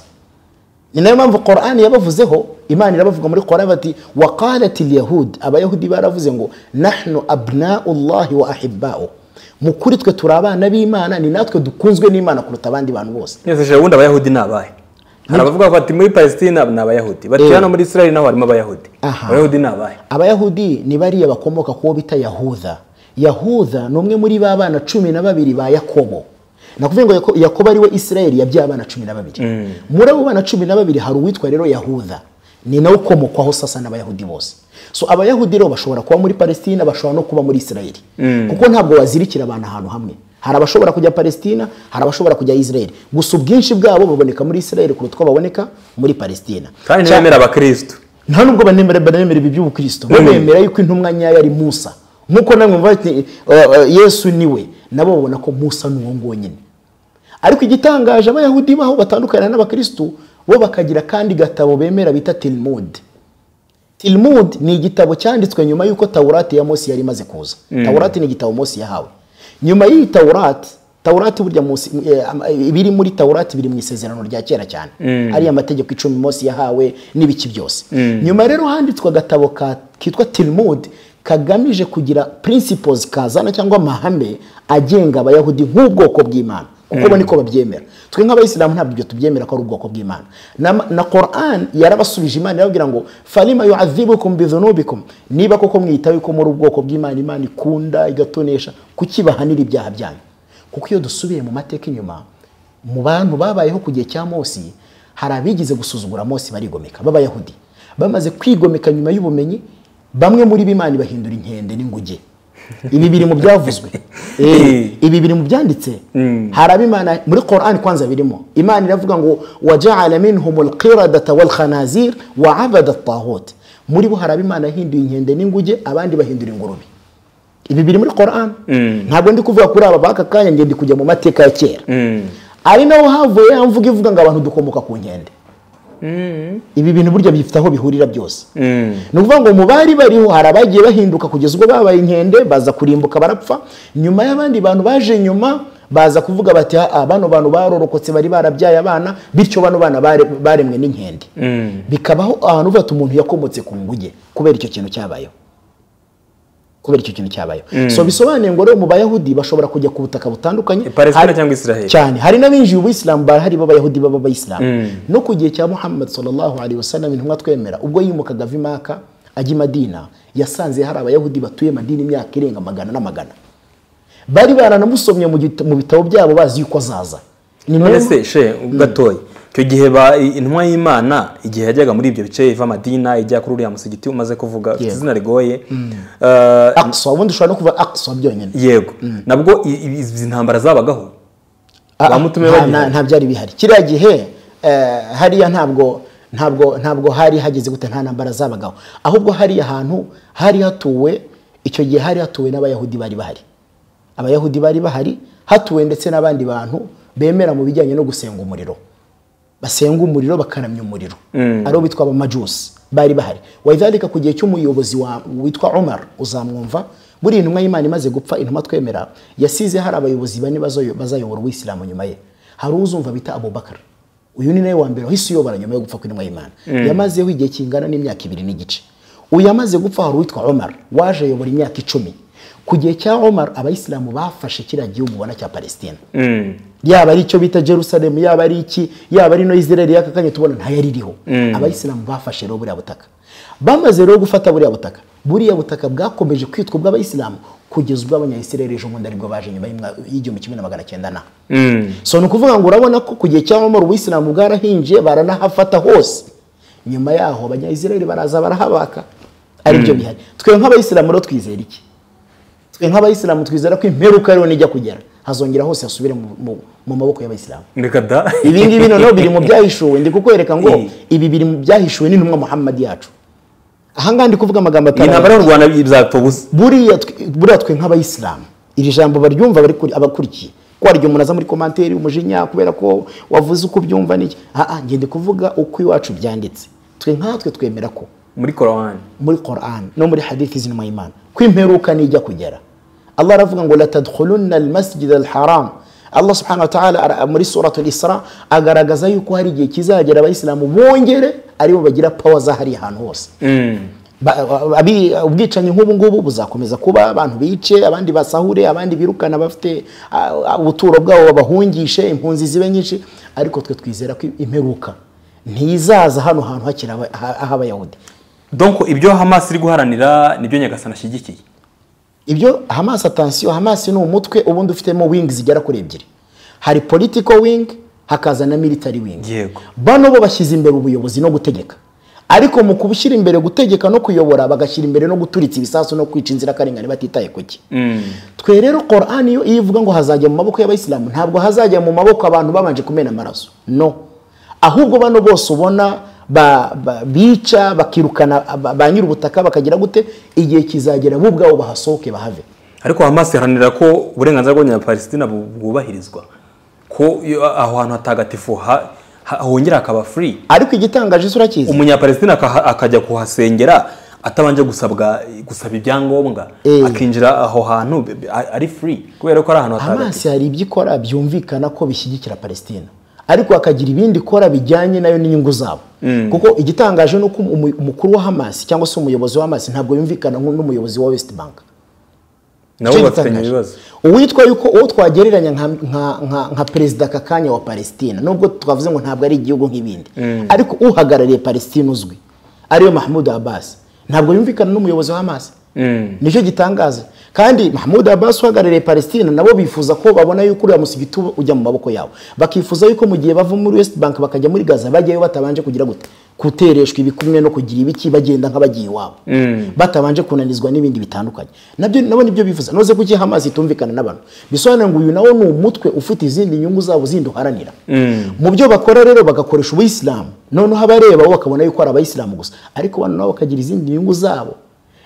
ni nayo mpamvu korani yabavuzeho imana irabavuga muri korani bati waqalat yahudi abayahudi baravuze ngo nahnu abnau llahi wa ahibbao mu kuri twe turi abana b'imana ni natwe dukunzwe n'imana kuruta abandi bantu bose nese je wundi abayahudi ni abahe hari abavuga bati muri palestina ni abayahudi bati Eh. hano muri israel naho harimo abayahudi Aha. abayahudi ni abahe abayahudi ni bariya bakomoka ku wo bita yahuda yahuda ni umwe muri ba bana cumi na babiri ba yakobo nakuvuga ngo Yako- yakobo ari we isirayeli yabyaye abana cumi na babiri muri abo bana cumi na babiri hari uwitwa rero yahuda ni nawe ukomokwaho sasa n'abayahudi bose so abayahudi rero bashobora kuba muri palestina bashobora no kuba muri isirayeli kuko ntabwo wazirikira abantu ahantu hamwe hari abashobora kujya palestina hari abashobora kujya isirayeli gusa ubwinshi bwabo buboneka muri isirayeli kuruta uko baboneka muri palestina kandi Cya- ntibemera abakristo nta nubwo banemera banemera ibi by'ubukristo bo bemera yuko intumwa nyayo ari musa nk'uko namwe muvuga bati "Eh, eh, yesu ni we nabo babona ko musa ni uwo nguwo nyine ariko igitangaje abayahudi baho batandukana n'abakristo bo bakagira kandi gatabo bemera bita tilmud tilmud ni igitabo cyanditswe nyuma y'uko tawurati ya mose yari imaze kuza tawurati ni igitabo mose yahawe nyuma y'iyi tawurati tawurati burya munsi eh, am- eh, ibiri muri tawurati biri mu isezerano rya kera cyane ariya mategeko icumi mose yahawe n'ibiki byose nyuma rero handitswe agatabo ka- kitwa tirimudi kagamije kugira principles kazana cyangwa amahame agenga abayahudi nk'ubwoko bw'imana kuko bo niko babyemera twe nk'abayisilamu ntabwo ibyo tubyemera ko ari ubwoko bw'imana na- na koran yarabasubije imana irababwira ngo farima yu'adhibukum bidhunubikum niba koko mwitaye ko muri ubwoko bw'imana imana ikunda igatonesha kuki bahanira ibyaha byanyu kuko iyo dusubiye mu mateka inyuma mu bantu babayeho ku gihe cya Mose hari abigize gusuzugura Mose barigomeka b'abayahudi bamaze kwigomeka nyuma y'ubumenyi bamwe muri b'imana bahindura inkende n'inguge ibi biri mu byavuzwe Eh, ibi biri mu byanditse hari ab'imana muri Quran kwanza birimo imana iravuga ngo waja'ala minhumul qiradata wal khanazir wa abada at muri bo hari ab'imana hinduye inkende n'inguge abandi bahindura ingurube ibi biri muri Quran ntabwo ndi kuvuga kuri aba baka kanya ngende kujya mu mateka ya kera ari naho havuye ya mvuga ivuga ngo abantu dukomoka ku nkende ibi bintu burya bifite aho bihurira byose ni ukuvuga ngo mu bari bariho hari abagiye bahinduka kugeza ubwo babaye inkende baza kurimbuka barapfa nyuma y'abandi bantu baje nyuma baza kuvuga bati "Ah, bano bantu barorokotse bari barabyaye abana bityo bano bana bare- baremwe n'inkende bikabaho ahantu uvuga ati umuntu yakomotse ku nguge kubera icyo kintu cyabayeho kubera icyo kintu cyabayeho so bisobanuye ngo rero mu bayahudi bashobora kujya ku butaka butandukanye Palestina Hari- cyangwa Israel. cyane hari n'abinjiye ubuyisilamu barahari b'abayahudi baba abayisilamu no ku gihe cya muhammad sallallahu alaihi wasallam intumwa twemera ubwo yimukaga ava i maka ajya i madina yasanze hari abayahudi batuye madina imyaka irenga magana n'amagana bari baranamusomye mu gita- mu bitabo byabo bazi yuko azaza ni ngombwa- mbese she gatoya icyo gihe ba- intumwa y'imana igihe yajyaga muri ibyo bice iva madina ijya kuri uriya musigiti umaze kuvuga ufite izina rigoye Eh, Aqsa, ubundi ushobora no kuvuga aksa byonyine yego nabwo i- i- izi ntambara zabagaho Ah, ah, bamutume nta- bagiye. nta- nta byari bihari kiriya gihe eh, hariya ntabwo ntabwo ntabwo hari hageze gute nta ntambara zabagaho ahubwo hariya hantu hari hatuwe icyo gihe hari hatuwe n'abayahudi bari bahari abayahudi bari bahari hatuwe ndetse n'abandi bantu bemera mu bijyanye no gusenga umuriro basenga umuriro bakaramya umuriro aribo bitwa abamajusi bari bahari wayidhalika ku gihe cy'umuyobozi wa- witwa umar uzamwumva buriya intumwa y'imana imaze gupfa intumwa twemera yasize hari abayobozi bane bazoyo- bazayobora uwisilamu nyuma ye hari uzumva bita abubakar uyu ni nawe wa mbere wahise uyobora nyuma yo gupfa kw'intumwa y'imana yamazeho igihe kingana n'imyaka ibiri n'igice uyu amaze gupfa hari uwitwa umar waje ayobora imyaka icumi ku gihe cya umar abayisilamu bafashe kiriya gihugu ubona cya palestina yaba ari icyo bita jerusalem yaba ari iki yaba ari no israel y'aka kanya tubona ntayari iriho abayisilamu bafashe rero buriya butaka bamaze rero gufata buriya butaka buriya butaka bwakomeje kwitwa ubw'abayisilamu kugeza ubwo abanyayisirayeli ejo bundi aribwo baje nyuma y'imwa- y'igihumbi kimwe na magana cyenda na so ni ukuvuga ngo urabona ko ku gihe cya omar ubuyisilamu bwarahinjiye baranahafata hose nyuma yaho abanyayisirayeli baraza barahabaka aribyo bihari twe nk'abayisilamu rero twizera iki twe nk'abayisilamu twizera ko imperuka rero nijya kugera hazongera hose hasubire mu, mu, mu maboko y'abayisilamu reka da ibi ngibi noneho biri mu byahishuwe ndi kukwereka ngo Eh. ibi biri mu byahishuwe n'intumwa muhammad yacu aha ngaha ndi kuvuga amagambo iyi atari ntambara y'u rwanda bizapfa ubusa buriya twe- buriya twe nk'abayisilamu iri jambo baryumva bari kuri- abakurikiye ko hari igihe umuntu aza muri komanteri umujinya kubera ko wavuze uko ubyumva n'iki aha ngende kuvuga uko iwacu byanditse twe nkatwe twemera ko muri korowani muri Quran no muri hadithi z'inuma y'Imana ko imperuka nijya kugera Allah aravuga ngo latadkhulunna almasjid alharam Allah subhanahu wa ta'ala ara- muri suratul Isra agaragaza yuko hari igihe kizagera abayisilamu bongere aribo bagira power zahari ahantu hose Ba- abi- ubwicanyi nk'ubu ngubu buzakomeza kuba abantu bice abandi basahure abandi birukana bafite ah, ah, ubuturo bwabo babahungishe impunzi zibe nyinshi ariko twe twizera ko imperuka ntizaza hano hantu hakiri aba- ha- h'abayahudi donko ibyo hamas iri guharanira nibyo nyagasani ashyigikiye ibyo hamas atansiyo hamas ni umutwe ubundi ufitemo wing zigera kuri ebyiri hari political wing hakaza na military wing Yego. bano bo bashyize imbere ubuyobozi no gutegeka ariko mu kubushyira imbere gutegeka no kuyobora bagashyira imbere no guturitsa ibisasu no kwica inzirakarengane batitaye ku ki twe rero korani yo iyo ivuga ngo hazajya mu maboko y'abayisilamu ntabwo hazajya mu maboko abantu babanje kumena amaraso no ahubwo bano bose ubona ba- ba- bica bakirukana ba ba nyir'ubutaka bakagira gute igihe kizagera bo ubwabo bahasohoke bahave ariko hamas iharanira ko uburenganzira bw'abanyapalestina bu- bwubahirizwa ko iyo aho hantu hatagatifu ha- ha- hongera hakaba free ariko igitangaje isi urakizi umunyapalestina akaha- akajya kuhasengera atabanje gusabwa gusaba ibyangombwa Eh. akinjira aho hantu be- be- ari free kubera ko ari ahantu hatagatifu hamas hari ibyo ikora byumvikana ko bishyigikira palestina ariko hakagira ibindi ikora bijyanye nayo n'inyungu zabo kuko igitangaje ni uko umu- umukuru wa hamas cyangwa se umuyobozi wa hamas ntabwo yumvikana nk'u- n'umuyobozi wa west bank nabo Icyo bafitanye gitangaje. ibibazo uwitwa yuko uwo twagereranya nka, nka, nka, nka perezida aka kanya wa palestina nubwo twavuze ngo ntabwo ari igihugu nk'ibindi ariko uhagarariye palestina uzwi ariyo mahmud abbas ntabwo yumvikana n'umuyobozi wa hamas nicyo gitangaza kandi mahmud abbas uhagarariye palestina nabo bifuza ko babona yuko uriya musigiti uba- ujya mu maboko yawo bakifuza yuko mu gihe bava muri west bank bakajya muri gaza bajyayo batabanje kugira gute kutereshwa ibikumwe no kugira ibiki bagenda nk'abagiye iwabo batabanje kunanizwa n'ibindi bitandukanye nabyo nabo nibyo bifuza noze kuki hamazi itumvikana n'abantu bisobanura ngo uyu nawo ni umutwe ufite izindi nyungu zabo zindi uharanira mu byo bakora rero bagakoresha ubuyisilamu noneho abareba bo bakabona yuko ari abayisilamu gusa ariko abantu nabo bakagira izindi nyungu zabo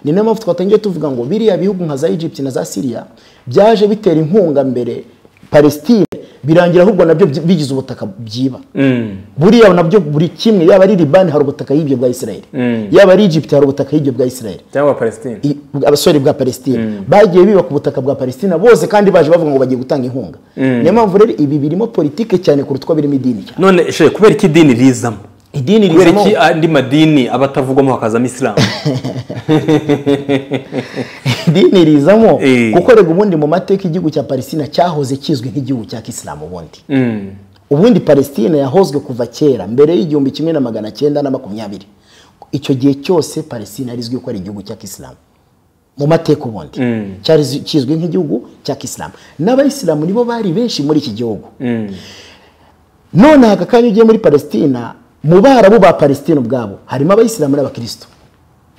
ni nayo mpamvu twatangiye tuvuga ngo biriya bihugu nka za egypt na za syria byaje bitera inkunga mbere palestine birangira ahubwo nabyo byi- bigize ubutaka byiba buriya nabyo buri kimwe yaba ari libani hari ubutaka yibye bwa israel yaba ari egypt hari ubutaka yibye bwa israel cyangwa palestine i- abasore bwa palestina bagiye biba ku butaka bwa palestina bose kandi baje bavuga ngo bagiye gutanga inkunga niyo mpamvu rero ibi birimo politike cyane kuruta uko birimo idini cyane none she kubera iki idini rizamo idini kubera rizamo iki andi madini aba atavugwamo hakazamo isilamu idini rizamo Eh. kuko rega ubundi mu mateka igihugu cya palestina cyahoze kizwi nk'igihugu cya kisilamu ubundi ubundi palestina yahozwe kuva kera mbere y'igihumbi kimwe na magana cyenda na makumyabiri icyo gihe cyose palestina yarizwi ko ari igihugu cya kisilamu mu mateka ubundi cyari zi- kizwi nk'igihugu cya kisilamu n'abayisilamu nibo bari benshi muri iki gihugu none aka kanya ugiye muri palestina mu barabu ba palestina ubwabo harimo abayisilamu n'abakirisitu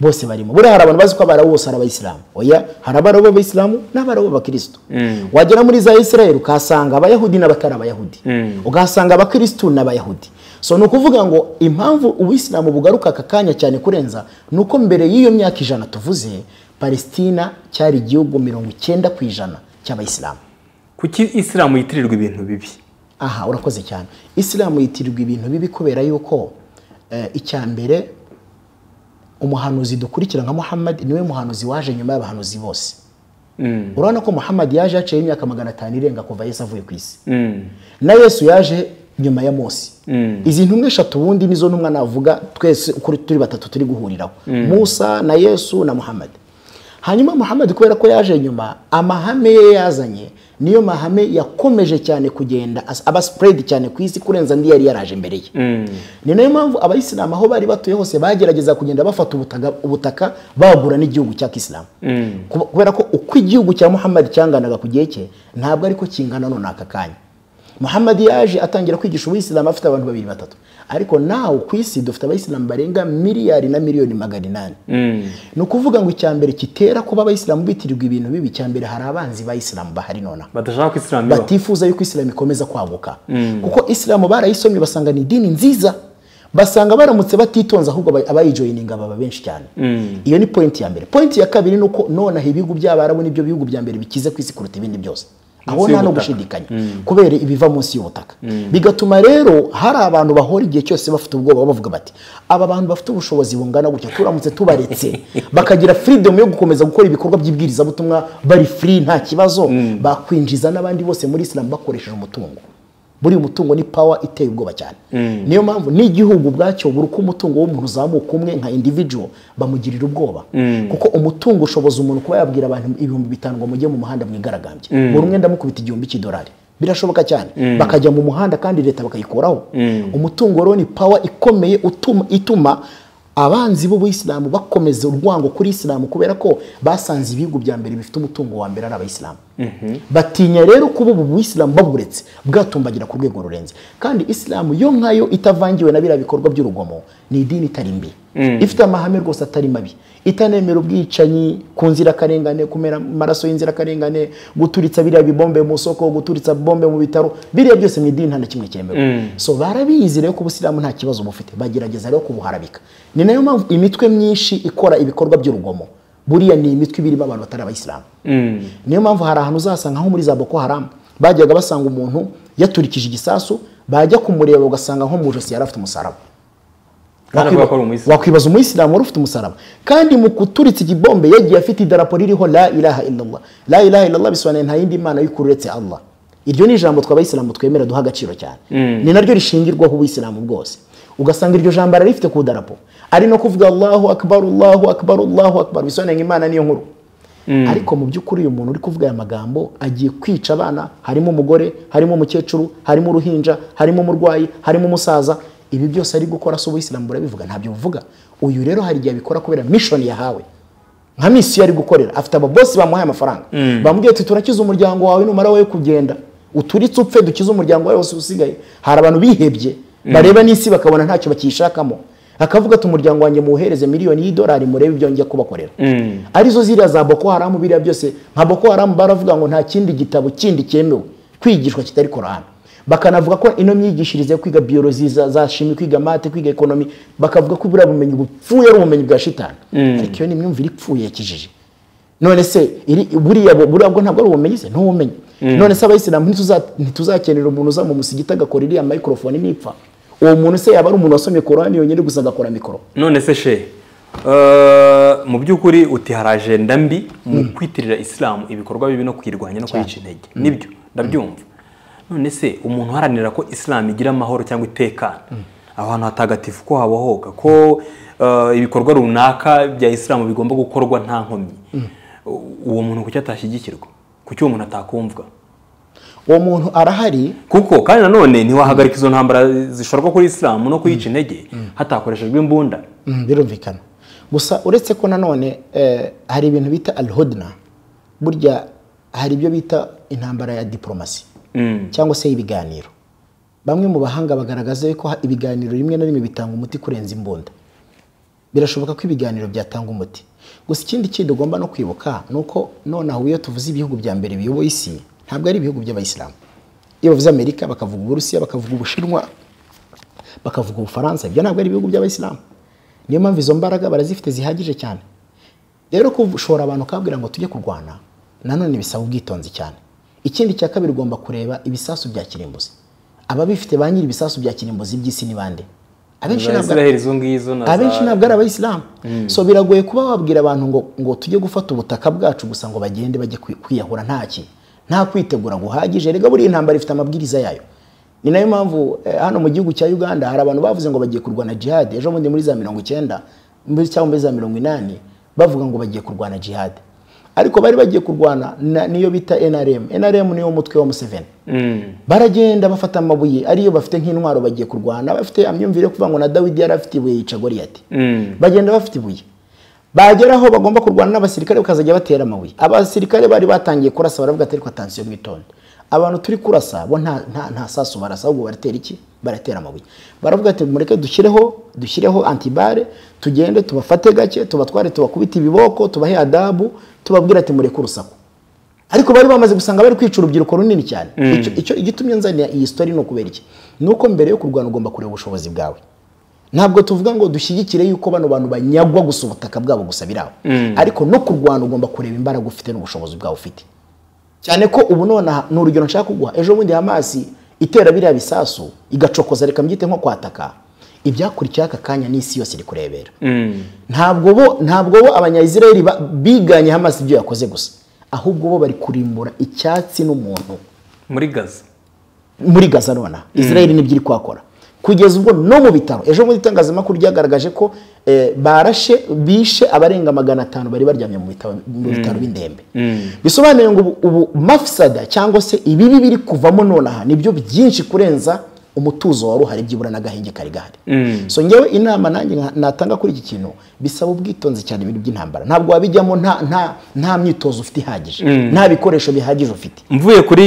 bose barimo buriya hari abantu bazi ko abarabu bose ari abayisilamu oya hari abarabu b'abayisilamu n'abarabu b'abakirisitu wagera muri za israel ukahasanga abayahudi n'abatari abayahudi ukahasanga abakirisitu n'abayahudi so ni ukuvuga ngo impamvu ubuyisilamu bugaruka aka kanya cyane kurenza ni uko mbere y'iyo myaka ijana tuvuze palestina cyari igihugu mirongo icyenda ku ijana cy'abayisilamu kuki isilamu yitirirwa ibintu bibi aha urakoze cyane isilamu yitirirwa ibintu bibi kubera yuko eh, icya mbere umuhanuzi dukurikira nka muhammad niwe muhanuzi waje nyuma y'abahanuzi bose urabona ko muhammad yaje haciyeho imyaka magana atanu irenga kuva yesu avuye ku isi na yesu yaje nyuma ya mose izi ntumwa eshatu ubundi nizo ntumwa navuga twese uko turi batatu turi guhuriraho musa na yesu na muhammad hanyuma muhammad kubera ko yaje nyuma amahame ye yazanye niyo mahame yakomeje cyane kugenda as- aba spread cyane ku isi kurenza andi yari yaraje mbere ye ni nayo mpamvu abayisilamu aho bari batuye hose bagerageza kugenda bafata ubutaka, ubutaka bagura n'igihugu cya kisilamu Kuba- kubera ko uko igihugu cya muhammad cyanganaga ku gihe cye ntabwo ariko kingana none aka kanya muhammad yaje atangira kwigisha ubuyisilamu afite abantu babiri batatu ariko nawe ku isi dufite abayisilamu barenga miliyari na miliyoni magana inani ni ukuvuga ngo icya mbere kitera kuba abayisilamu bitirirwa ibintu bibi icya mbere hari abanzi b'ayisilamu bahari nonaha badashaka ko isilamu ibaho batifuza yuko isilamu ikomeza kwaguka kuko isilamu barayisomye basanga ni idini nziza basanga baramutse batitonze ahubwo aba- abayijoyininga baba benshi cyane iyo ni pointi ya mbere pointi ya kabiri ni uko nonaha ibihugu by'abarabu nibyo bihugu bya mbere bikize ku isi kuruta ibindi byose aho Munsi nta no y'ubutaka. gushidikanya kubera ibiva munsi y'ubutaka bigatuma rero hari abantu bahora igihe cyose bafite ubwoba bavuga bati aba bantu bafite ubushobozi bungana gutya turamutse tubaretse bakagira freedom yo gukomeza gukora ibikorwa by'ibwirizabutumwa bari free nta kibazo bakwinjiza n'abandi bose muri islam bakoresheje umutungo buriya umutungo ni power iteye ubwoba cyane niyo mpamvu n'igihugu ubwacyo buri uko umutungo w'umuntu uzamuka umwe nka individual bamugirira ubwoba kuko umutungo ushoboza umuntu kuba yabwira abantu ibihumbi bitanu ngo mujye mu muhanda mwigaragambye buri umwe ndamukubita igihumbi cy'idolari birashoboka cyane bakajya mu muhanda kandi leta bakayikuraho umutungo rero ni power ikomeye utuma, ituma abanzi b'ubuyisilamu bakomeza urwango kuri isilamu kubera ko basanze ibihugu bya mbere bifite umutungo wa mbere ari abayisilamu batinya rero kuba ubu buyisilamu baburetse bwatumbagira ku rwego rurenze kandi isilamu yo nkayo itavangiwe na biriya bikorwa by'urugomo ni idini itari mbi ifite amahame rwose atari mabi itanemera ubwicanyi ku nzirakarengane kumera amaraso y'inzirakarengane guturitsa biriya bibombe mu soko guturitsa bombe mu bitaro biriya byose mu idini nta na kimwe cyemewe so barabizi rero ko ubusilamu nta kibazo bufite bagerageza rero kubuharabika ni nayo mpamvu imitwe myinshi ikora ibikorwa by'urugomo buriya ni imitwe iba irimo abantu batari abayisilamu niyo mpamvu hari ahantu uzasanga nko muri za boko haramu bajyaga basanga umuntu yaturikije igisasu bajya kumureba ugasanga nko mu ijosi yari afite umusaraba Nanavuga ko ari umuyisilamu. wakwibaza umuyisilamu wari ufite umusaraba kandi mu kuturitsa igibombe yagiye afite idarapo ririho la ilaha illallah la ilaha illallah bisobanuye nta yindi mana y'ukuri uretse allah iryo ni ijambo twe abayisilamu twemera duha agaciro cyane ni naryo rishingirwaho ubuyisilamu bwose ugasanga iryo jambo ararifite ku idarapo ari no kuvuga allahu akbar allahu akbar allahu akbar bisobanuye ngo imana niyo nkuru ariko mu by'ukuri uyu muntu uri kuvuga aya magambo agiye kwica abana harimo umugore harimo umukecuru harimo uruhinja harimo umurwayi harimo umusaza ibi byose ari gukora si ubuyisilamu burabivuga ntabyo buvuga uyu rero hari igihe abikora kubera mishoni yahawe nka misiyo ari gukorera afite ababosi bamuhaye amafaranga bamubwiye ati turakiza umuryango wawe numara wowe kugenda uturitse upfe dukize umuryango wawe wose usigaye hari abantu bihebye bareba n'isi bakabona ntacyo bakiyishakamo akavuga ati umuryango wanjye muwohereze miliyoni y'idolari murebe ibyo njya kubakorera arizo ziriya za boko haramu biriya byose nka boko haramu baravuga ngo nta kindi gitabo kindi cyemewe kwigishwa kitari korana bakanavuga ko ino myigishirize yo kwiga biyorozi za, za shimi kwiga mate kwiga ekonomi bakavuga ko buriya bumenyi bupfuye ari ubumenyi bwa shitani ariko iyo ni imyumvire ipfuye yakijije none se iri- buriya bu- buriya bwo ntabwo ari ubumenyi se ni ubumenyi none se abayisilamu ntituza- ntituzakenera umuntu uza mu musigiti agakora iriya microphone nipfa uwo muntu se yaba ari umuntu wasomye korani yonyine gusa agakora mikoro none se she eh, mu by'ukuri uti hari ajenda mbi mu kwitirira isilamu ibikorwa bibi no kuyirwanya no kuyica intege nibyo ndabyumva none se umuntu uharanira ko isilamu igira amahoro cyangwa itekana aho hantu hatagatifu ko habohoka ko eh, ibikorwa runaka bya isilamu bigomba gukorwa nta nkomyi uwo muntu kuki atashyigikirwa kuki uwo muntu atakumvwa uwo muntu arahari kuko kandi nanone ntiwahagarika izo ntambara zishorwa kuri isilamu no kuyica intege hatakoreshejwe imbunda birumvikana gusa uretse ko nanone eh, hari ibintu bita alhodna burya hari ibyo bita intambara ya diporomasi Mm. cyangwa se ibiganiro bamwe mu bahanga bagaragaza yuko ha- ibiganiro rimwe na rimwe bitanga umuti kurenza imbunda birashoboka ko ibiganiro byatanga umuti gusa ikindi kindi ugomba no kwibuka ni uko nonaho iyo tuvuze ibihugu bya mbere biyoboye isi ntabwo ari ibihugu by'abayisilamu iyo bavuze amerika bakavuga uburusiya bakavuga ubushinwa bakavuga ubufaransa ibyo ntabwo ari ibihugu by'abayisilamu niyo mpamvu izo mbaraga barazifite zihagije cyane rero kushora abantu ukababwira ngo tujye kurwana nanone bisaba ubwitonzi cyane ikindi cya kabiri ugomba kureba ibisasu bya kirimbuzi ababifite ba nyiri ibisasu bya kirimbuzi by'isi ni bande abenshi za ntabwo israheli izo ngizo na abenshi za ntabwo ari abayisilamu so biragoye kuba wabwira abantu ngo ngo tujye gufata ubutaka bwacu gusa ngo bagende bajye kwi- kwiyahura nta ki nta kwitegura guhagije rega buriya intambara ifite amabwiriza yayo ni nayo mpamvu eh, hano mu gihugu cya uganda hari abantu bavuze ngo bagiye kurwana jihad ejo bundi muri za mirongo icyenda muri- cyangwa muri za mirongo inani bavuga ngo bagiye kurwana jihad ariko bari bagiye kurwana na- niyo bita nrm nrm niyo mutwe wa museveni Mm. baragenda bafata amabuye ariyo bafite nk'intwaro bagiye kurwana bafite amyumvire yo kuvuga ngo na dawidi yari afite ibuye yica goriyati Mm. bagenda bafite ibuye bagera aho bagomba kurwana n'abasirikare bakazajya batera amabuye abasirikare bari batangiye kurasa baravuga ati ariko atansiyo mwitonde abantu turi kurasa bo nta, nta, nta sasu barasa ahubwo baratera iki baratera amabuye baravuga ati mureke dushyireho dushyireho antibare tugende tubafate gake tubatware tubakubite ibiboko tubahe adabu tubabwira ati mureke urusaku ariko bari bamaze gusanga bari kwica urubyiruko runini cyane Icyo- icyo igitumye nzanira iyi story ni ukubera iki ni uko mbere yo kurwana ugomba kureba ubushobozi bwawe ntabwo tuvuga ngo dushyigikire yuko bano bantu banyagwa gusa ubutaka bwabo gusa birabo ariko no kurwana ugomba kureba imbaraga ufite n'ubushobozi bwawe ufite cyane ko ubu nonaha ni urugero nshaka kuguha ejo bundi hamasi itera biriya bisasu igacokoza reka mbyite nko kwataka ibyakurikiyeho aka kanya n'isi yose iri kurebera ntabwo bo ntabwo bo abanyayisiraheli ba- biganye hamasi ibyo yakoze gusa ahubwo bo bari kurimbura icyatsi n'umuntu muri gaza muri gaza nonaha isiraheli nibyo iri kuhakora kugeza ubwo no mu bitaro ejo bundi itangazamakuru ryagaragaje ko eh, barashe bishe abarenga magana atanu bari baryamye mu bitaro mu bitaro b'indembe bisobanuye ngo ubu- ubu mafisada cyangwa se ibibi biri kuvamo nonaha nibyo byinshi kurenza umutuzo wari uhari byibura n'agahenge kari gahari so ngewe inama nanjye nka- natanga kuri iki kintu bisaba ubwitonzi cyane ibintu by'intambara ntabwo wabijyamo nta nta nta myitozo ufite ihagije nta bikoresho bihagije ufite mvuye kuri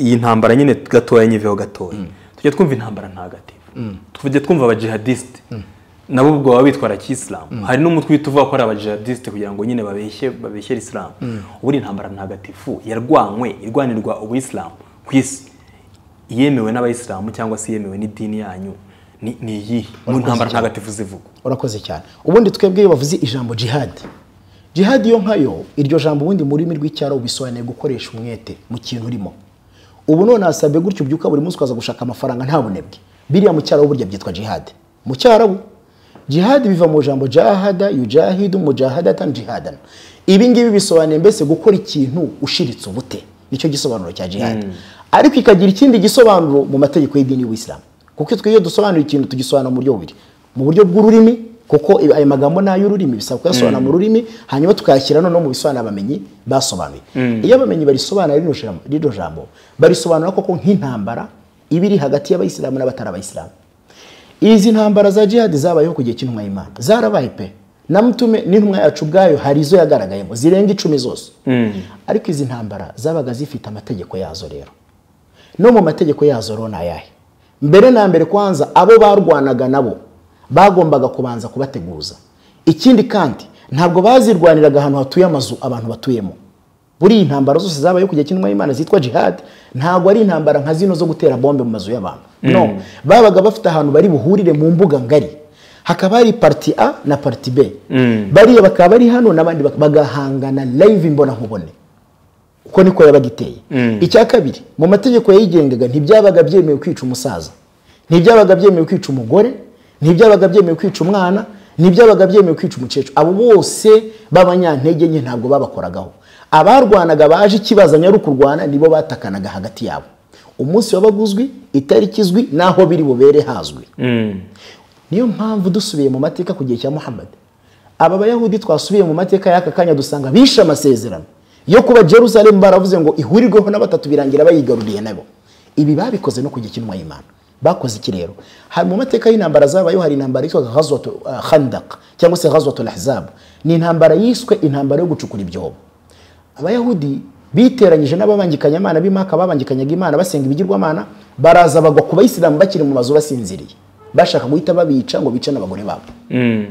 iyi ntambara nyine gatoya nyiveho gatoya tujya twumva intambara ntagatifu tujya twumva abajihadisite nabo ubwo baba bitwara kisilamu hari n'umutwe uhita uvuga ko ari abajihadisite kugira ngo nyine babeshye babeshyere isilamu ubu ni intambara ntagatifu yarwanywe irwanirwa ubuyisilamu ku isi iyemewe n'abayisilamu cyangwa se iyemewe n'idini yanyu ni ni iyihe mu ntambara ntagatifu zivuga urakoze cyane ubundi twebwe iyo bavuze ijambo jihad jihad yo nkayo iryo jambo ubundi mu rurimi rw'icyaro bisobanuye gukoresha umwete mu kintu urimo ubu none hasabwe gutyo ubyuka buri munsi ukaza gushaka amafaranga nta bunebwe biriya mu cyarabu burya byitwa jihad mu cyarabu jihadi biva mu ijambo jahada yujahidu mujahadatan jihadana ibi ngibi bisobanuye mbese gukora ikintu ushiritse ubute nicyo gisobanuro cya jihadi ariko ikagira ikindi gisobanuro mu mategeko y'idini y'ubuyisilamu kuko twe iyo dusobanura ikintu tugisobanura mu buryo bubiri mu buryo bw'ururimi kuko ayo magambo ni ay'ururimi bisaba kuyasobanura mu rurimi hanyuma tukayashyira noneho mu bisobanuro abamenyi basobanuye iyo abamenyi barisobanura rino jambo- rino jambo barisobanura koko nk'intambara iba iri hagati y'abayisilamu n'abatari abayisilamu izi ntambara za jihadi zabayeho ku gihe cy'intumwa y'imana zarabaye pe na mutume n'intumwa yacu ubwayo hari izo yagaragayemo zirenga icumi zose ariko izi ntambara zabaga zifite amategeko yazo rero no mu mategeko yazo rero ni ayahe mbere na mbere kwanza abo barwanaga nabo bagombaga kubanza kubateguza ikindi kandi ntabwo bazirwaniraga ahantu hatuye amazu abantu batuyemo buri iyi ntambara zose zabaye ku gihe cy'intumwa y'imana zitwa jihad ntabwo ari intambara nka zino zo gutera bombe mu mazu y'abantu no babaga bafite ahantu bari buhurire mu mbuga ngari hakaba hari parti a na parti b bariya bakaba bari hano n'abandi bak- bagahangana live imbonankubone uko niko yabaga iteye icya kabiri mu mategeko yayigengaga ntibyabaga byemewe kwica umusaza ntibyabaga byemewe kwica umugore ntibyabaga byemewe kwica umwana ntibyabaga byemewe kwica umukecuru abo bose b'abanyantege nke ntabwo babakoragaho abarwanaga baje ikibazanya ari ukurwana nibo batakanaga hagati yabo umunsi wabaga uzwi itariki izwi n'aho biri bubere hazwi niyo mpamvu dusubiye mu mateka ku gihe cya muhammad aba bayahudi twasubiye mu mateka y'aka kanya dusanga bishe amasezerano yo kuba jerusalem baravuze ngo ihurirweho na batatu birangira bayigaruriye nabo ibi babikoze no ku gihe cy'intumwa y'imana bakoze iki rero hari mu mateka y'intambara zabayeho hari intambara yitwaga ghazwatu uh, khandaq cyangwa se ghazwatul ahzab ni intambara yiswe intambara yo gucukura ibyobo abayahudi biteranyije n'ababangikanyamana b'imaka babangikanyaga imana basenga ibigirwamana baraza bagwa ku bayisilamu bakiri mu mazu basinziriye bashaka guhita babica ngo bice n'abagore babo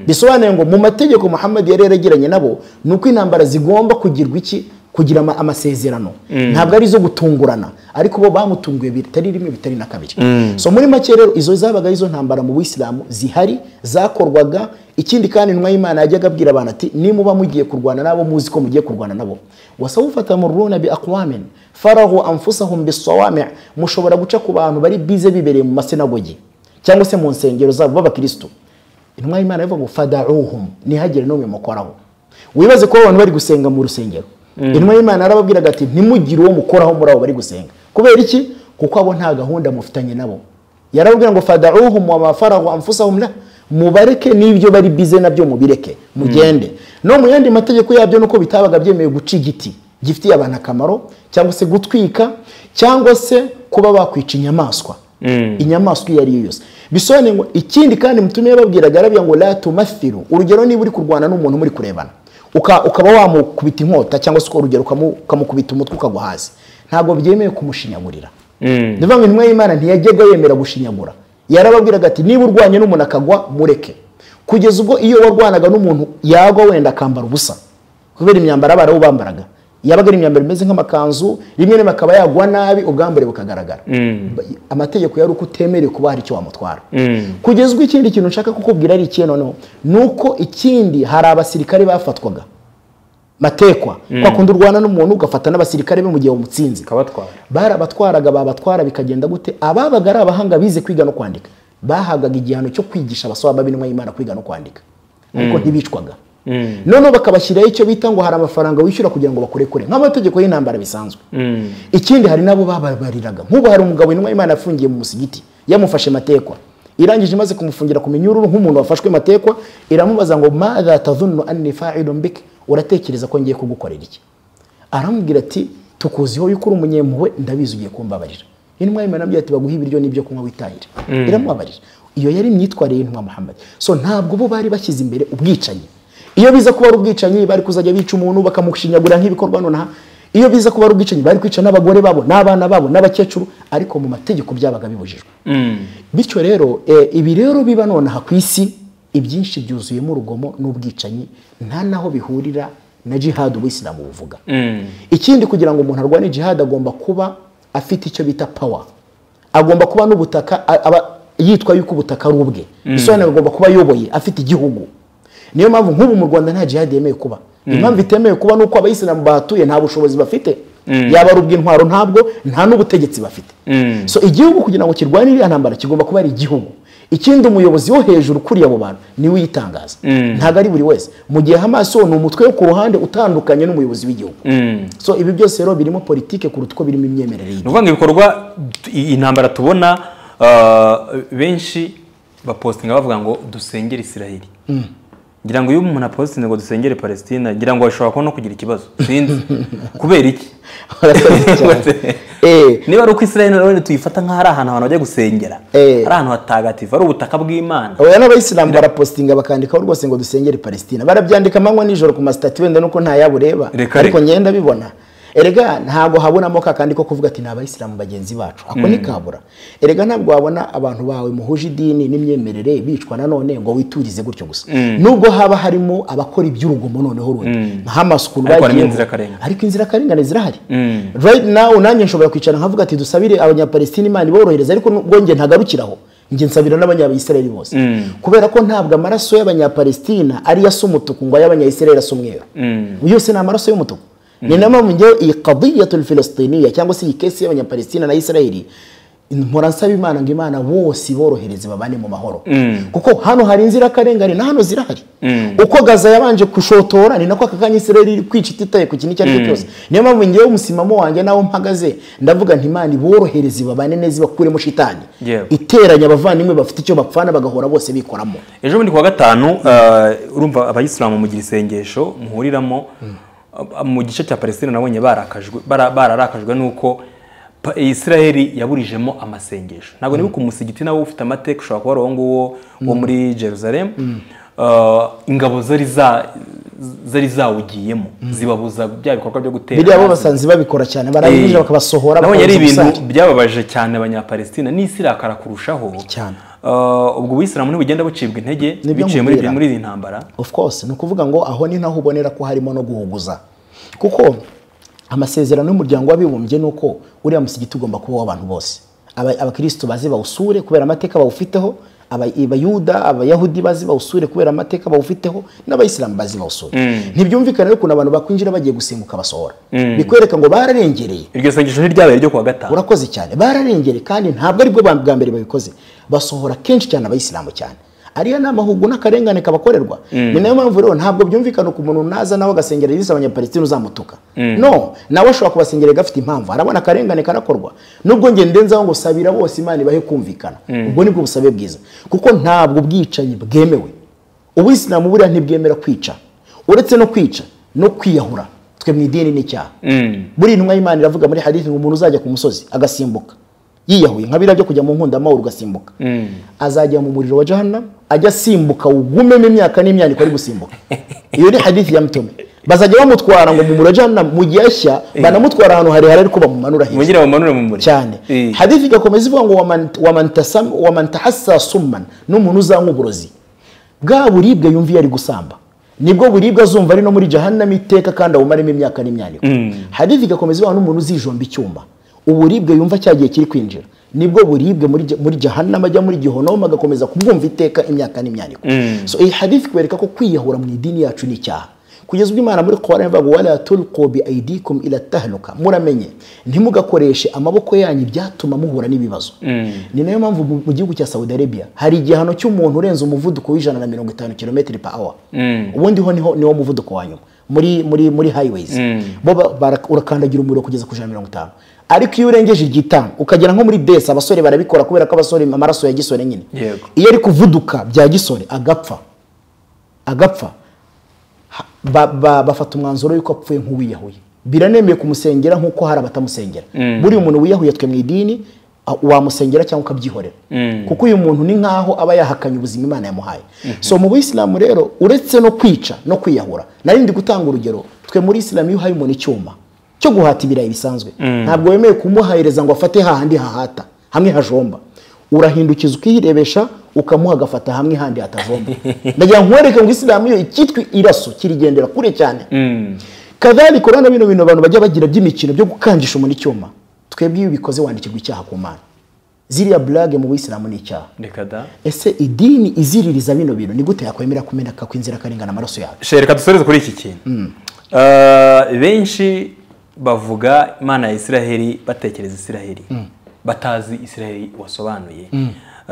bisobanuye ngo mu mategeko muhammad yari yaragiranye nabo ni uko intambara zigomba kugirwa iki kugira ama- amasezerano ntabwo ari izo gutungurana ariko bo bamutunguye bitari rimwe bitari na kabiri so muri make rero izo zabaga ari izo ntambara mu buyisilamu zihari zakorwaga ikindi kandi intumwa y'imana yajyaga abwira abantu ati nimuba mugiye kurwana nabo muzi ko mugiye kurwana nabo wasawufa tamurruna bi aqwamin farahu anfusahum bisawami' mushobora guca ku bantu bari bize bibereye mu masinagogi cyangwa se mu nsengero zabo b'abakristo intumwa y'imana yavuga ngo fadauhum ntihagire n'umwe mukoraho wibaze kuba abantu bari gusenga mu rusengero intumwa y'imana yarababwiraga ati ntimugire uwo mukoraho muri abo bari gusenga kubera iki kuko abo nta gahunda mufitanye nabo yarababwira ngo fadauhum wamafarahu anfusahum la mubareke n'ibyo bari bize nabyo mubireke mugende no mu yandi mategeko yabyo nuko bitabaga byemewe guca igiti gifitiye abantu akamaro cyangwa se gutwika cyangwa se kuba bakwica inyamaswa inyamaswa iyo ari yo yose bisobanuye ngo ikindi kandi mutume yababwiraga arabwira ngo la tumathiru urugero niba uri kurwana n'umuntu muri kurebana uka- ukaba wamukubita inkota cyangwa se uko urugero ukamu- ukamukubita umutwe ukagwa hasi ntabwo byemewe kumushinyagurira ni ukuvuga ngo intumwa y'imana ntiyajyaga yemera gushinyagura yarababwiraga ati niba urwanye n'umuntu akagwa mureke kugeza ubwo iyo warwanaga n'umuntu yagwa wenda akambara ubusa kubera imyambaro abarabu bambaraga yabaga ari imyambaro imeze nk'amakanzu rimwe rimwe akaba yagwa nabi ubwambure bukagaragara Ba- amategeko yari uko utemerewe kuba hari icyo wamutwara kugeza ubwo ikindi kintu nshaka kukubwira ari ikihe noneho ni uko ikindi hari abasirikare bafatwaga matekwa kwa kundi urwana n'umuntu ugafata n'abasirikare be mu gihe umutsinze kabatwara barabatwaraga babatwara bikagenda gute ababaga ari abahanga bize kwiga no kwandika bahabwaga igihano cyo kwigisha abasaba b'intumwa y'imana kwiga no kwandika ariko ntibicwaga noneho bakabashyiraho icyo bita ngo hari amafaranga wishyura kugira ngo bakurekure nk'amategeko y'intambara bisanzwe ikindi hari n'abo bababariraga nk'ubu hari umugabo intumwa y'imana yafungiye mu musigiti yamufashe matekwa irangije imaze kumufungira ku minyururu nk'umuntu wafashwe matekwa iramubaza ngo madha tadhunnu anni fa'ilun bik uratekereza ko ngiye kugukorera iki aramubwira ati tukuziho yuko uri umunyempuhwe ndabizi ugiye kumbabarira intumwa y'imana nabyo ati baguhe ibiryo n'ibyo kunywa witahire iramubabarira iyo yari imyitwarire y'intumwa muhammad so ntabwo bo bari bashyize imbere ubwicanyi iyo biza kuba ari ubwicanyi bari kuzajya bica umuntu bakamushinyagurira nk'ibikorwa nonaha iyo biza kuba ari ubwicanyi bari kwica n'abagore babo n'abana babo n'abakecuru ariko mu mategeko byabaga bibujijwe bityo rero eh, ibi rero biba nonaha ku isi ibyinshi byuzuyemo urugomo n'ubwicanyi nta naho bihurira na jihad ubuyisilamu buvuga ikindi kugira ngo umuntu arwane jihad agomba kuba afite icyo bita power agomba kuba n'ubutaka a- aba yitwa yuko ubutaka ari ubwe bisobanura agomba kuba ayoboye afite igihugu niyo mpamvu nk'ubu mu rwanda nta jihad yemewe kuba impamvu itemewe kuba ni uko abayisilamu bahatuye nta bushobozi bafite yaba ari ubw'intwaro ntabwo nta n'ubutegetsi bafite so igihugu kugira ngo kirwanire iriya ntambara kigomba kuba ari igihugu ikindi umuyobozi wo hejuru ukuriye abo bantu niwe uyitangaza ntabwo ari buri wese mu gihe hamas wo ni umutwe wo ku ruhande utandukanye n'umuyobozi w'igihugu so ibi byose rero birimo politike kuruta uko birimo imyemerere ni ukuvuga ngo ibikorwa intambara tubona ah, benshi bapositinga bavuga ngo dusengere isiraheli ngira ngo iyo umuntu apositinze ngo dusengere palestina ngira ngo ashobora kuba no kugira ikibazo sinzi kubera iki niba ari uko isiraheli rero tuyifata nk'aho ari ahantu abantu bajya gusengera Eh. ari ahantu hatagatifu ari ubutaka bw'imana oya n'abayisilamu barapositinga bakandikaho rwose ngo dusengere palestina barabyandika amanywa nijoro ku masitati wenda nuko ntayo ureba Reka, ariko reka. ngenda bibona erega ntabwo habonamo kakandi ko kuvuga ati ni abayisilamu bagenzi bacu ako ntikabura erega ntabwo wabona abantu bawe muhuje idini n'imyemerere bicwa nanone ngo witurize gutyo gusa nubwo haba harimo abakora iby'urugomo noneho rundi nka hamasi ukuntu Ariko harimo bagiyemo. inzirakarengane. ariko inzirakarengane zirahari Mm. right now nanjye nshobora kwicara nkavuga ati dusabire abanyapalestina imana iborohereza ariko nubwo njye ntagarukiraho njye nsabira n'abanyayisiraheli bose kubera ko ntabwo amaraso y'abanyapalestina ariyo asa umutuku ngo ay'abanyayisiraheli asa umweru yose ni amaraso y'umutuku ni nayo mpamvu njyewe iyi kadiyatul filistiniya cyangwa se iyi kesi y'abanyapalestina na isiraheli mpora nsaba imana ngo imana bose iborohereze babane mu mahoro kuko hano hari inzirakarengane na hano zirahari uko gaza yabanje kushotora ni nako aka kanya isiraheli iri kwica ititaye ku kintu icyo ari cyo cyose niyo mpamvu ngewe umusimamo wanjye n'aho mpagaze ndavuga nti imana iborohereze babane neza ibakuremo shitani Yewe. iteranya abavandimwe bafite icyo bapfana bagahora bose bikoramo ejo bundi kuwa gatanu eh, urumva abayisilamu mugira isengesho muhuriramo eh, mu gice cya palestina nabonye barakajwe bara- bararakajwe n'uko Pa- isiraheli yaburijemo amasengesho ntabwo nibuka umusigiti nawe ufite amateka ushobora kuba ari uwo nguwo wo muri jerusalem Eh, ingabo zari za- zari zawugiyemo zibabuza bya bikorwa byo gutera biriya bo hasi. basanze babikora cyane Eh, barabinjira bakabasohora nabonye ari bakababuza ibintu gusara. byababaje cyane abanyapalestina n'isi irakara kurushaho Cyane. Eh, ubwo ubuyisilamu ntibugenda bucibwa intege Nibyo biciye muri mubwira. muri iyi ntambara of course ni ukuvuga ngo aho ni naho ubonera ko harimo no guhuguza kuko amasezerano y'umuryango w'abibumbye ni uko uriya musigiti ugomba kuba uw'abantu bose Aba- abakirisitu baze bawusure kubera amateka bawufiteho aba- abayuda abayahudi baze bawusure kubera amateka bawufiteho n'abayisilamu baze bawusure ntibyumvikane rero ukuntu abantu bakwinjira bagiye gusimbuka basohora bikwereka ngo bararengereye iryo sengesho ntiryabaye ryo kuwa gatanu urakoze cyane bararengereye kandi ntabwo aribwo ba- bwa mbere babikoze basohora kenshi cyane abayisilamu cyane ariya ni amahugu n'akarengane kabakorerwa ni nayo mpamvu rero ntabwo byumvikana ku muntu naza nawe agasengera yise abanyapalestina uzamutuka no nawe ashobora kubasengera gafite impamvu arabona akarengane karakorwa nubwo nge ndenzaho ngo sabira bose imana ibahe kumvikana ubwo nibwo busabe bwiza kuko ntabwo ubwicanyi bwemewe ubuyisilamu buriya ntibwemera kwica uretse no kwica no kwiyahura twe mu idini ni icyaha buri intumwa y'imana iravuga muri hadithi ngo umuntu uzajya ku musozi agasimbuka yiyahuye nka biriya byo kujya mu nkunda amahoro ugasimbuka azajya mu muriro wa jahannam ajya asimbuka wugumemo imyaka n'imyaniko ari gusimbuka iyo ni hadithi ya mutome bazajya bamutwara ngo mu muriro wa jahannam mu gihe ashya banamutwara ahantu harehare ariko bamumanura hejuru mugira bamanure mu muri cyane Eh. hadithi igakomeza ivuga ngo waman- waman tasam- waman tahassa summan n'umuntu uzanywa uburozi bwa buribwe yumva iyo ari gusamba nibwo buribwe azumva ari no muri jahannam iteka kandi awumaremo imyaka n'imyaniko hadithi igakomeza ivuga ngo n'umuntu uzijomba icyuma uburibwe yumva cya gihe kiri kwinjira nibwo buribwe muri ja- muri jahannam ajya muri gihonoma agakomeza kubwumva iteka imyaka n'imyaniko so iyi hadithi ikwereka ko kwiyahura mu idini yacu ni icyaha kugeza ubwo imana muri korani ivuga ngo wala tulqu bi aidikum ila tahluka muramenye ntimugakoreshe amaboko yanyu ibyatuma muhura n'ibibazo ni nayo mpamvu mu mu gihugu cya saudi arabia hari igihano cy'umuntu urenze umuvuduko w'ijana na mirongo itanu kilometero per hour ubundi ho niho niwo muvuduko wa nyuma muri muri muri highways bo ba- bara- urakandagira umuriro kugeza ku ijana na mirongo itanu ariko iyo urengeje igitanu ukagera nko muri desi abasore barabikora kubera ko abasore amaraso ya gisore nyine Yego. iyo ari kuvuduka bya gisore agapfa agapfa ha- ba- ba- bafata umwanzuro yuko apfuye nk'uwiyahuye biranemeye kumusengera nk'uko hari abatamusengera buriya umuntu wiyahuye twe mu idini a- wamusengera cyangwa ukabyihorera kuko uyu muntu ni nk'aho aba yahakanye ubuzima imana yamuhaye so mu buyisilamu rero uretse no kwica no kwiyahura nari ndi gutanga urugero twe muri isilamu iyo uhaye umuntu icyuma cyo guhata ibirayi bisanzwe ntabwo wemeye kumuhahereza ngo afate hahandi hahata hamwe hajomba urahindukiza ukirebesha ukamuha agafata hamwe handi hatavoma ndagira ngo nkwereke ngo isilamu yo icyitwa iraso kirigendera kure cyane kadari korana bino bintu abantu bajya bagira by'imikino byo gukangisha umuntu icyuma twebwe iyo ubikoze wandikirwa icyaha ku mana ziriya burage mu buyisilamu ni icyaha reka da ese idini iziririza bino bintu ni gute yakwemera kumeneka kw'inzirakarengane amaraso yawe shereka dusoreze kuri iki kintu Eh, benshi bavuga imana ya isiraheli batekereza isiraheli batazi isiraheli wasobanuye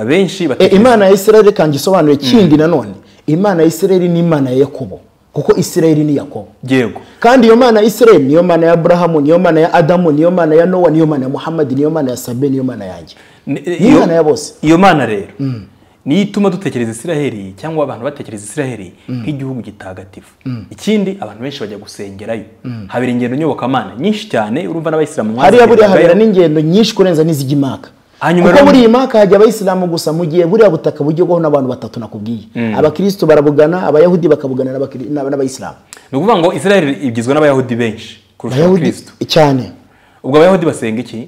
benshi E, batekereza imana ya isirayeli reka ngisobanure kindi nanone imana ya isirayeli ni imana ya yakobo kuko isirayeli ni yakobo yego kandi iyo mana ya isirayeli niyo mana ya aburahamu niyo mana ya adamu niyo mana ya nowa niyo mana ya muhammadi niyo mana ya sabe niyo mana yanjye Ni- Ni Imana ya bose. iyo mana rero niyo ituma dutekereza isiraheli cyangwa abantu batekereza isiraheli nk'igihugu gitagatifu ikindi abantu benshi bajya gusengerayo habera ingendo nyobokamana nyinshi cyane urumva n'abayisilamu mwazigendayo. hariya buriya habera n'ingendo nyinshi kurenza n'izijya imaka Hanyuma kuko rero- buriya imaka hajya abayisilamu gusa mu gihe buriya butaka bugerwaho n'abantu batatu nakubwiye abakirisitu barabugana abayahudi bakabugana n'abakiri- n'aba- n'abayisilamu ni ukuvuga ngo isiraheli igizwe n'abayahudi benshi kurusha abayahudi abakirisitu cyane ubwo abayahudi basenga iki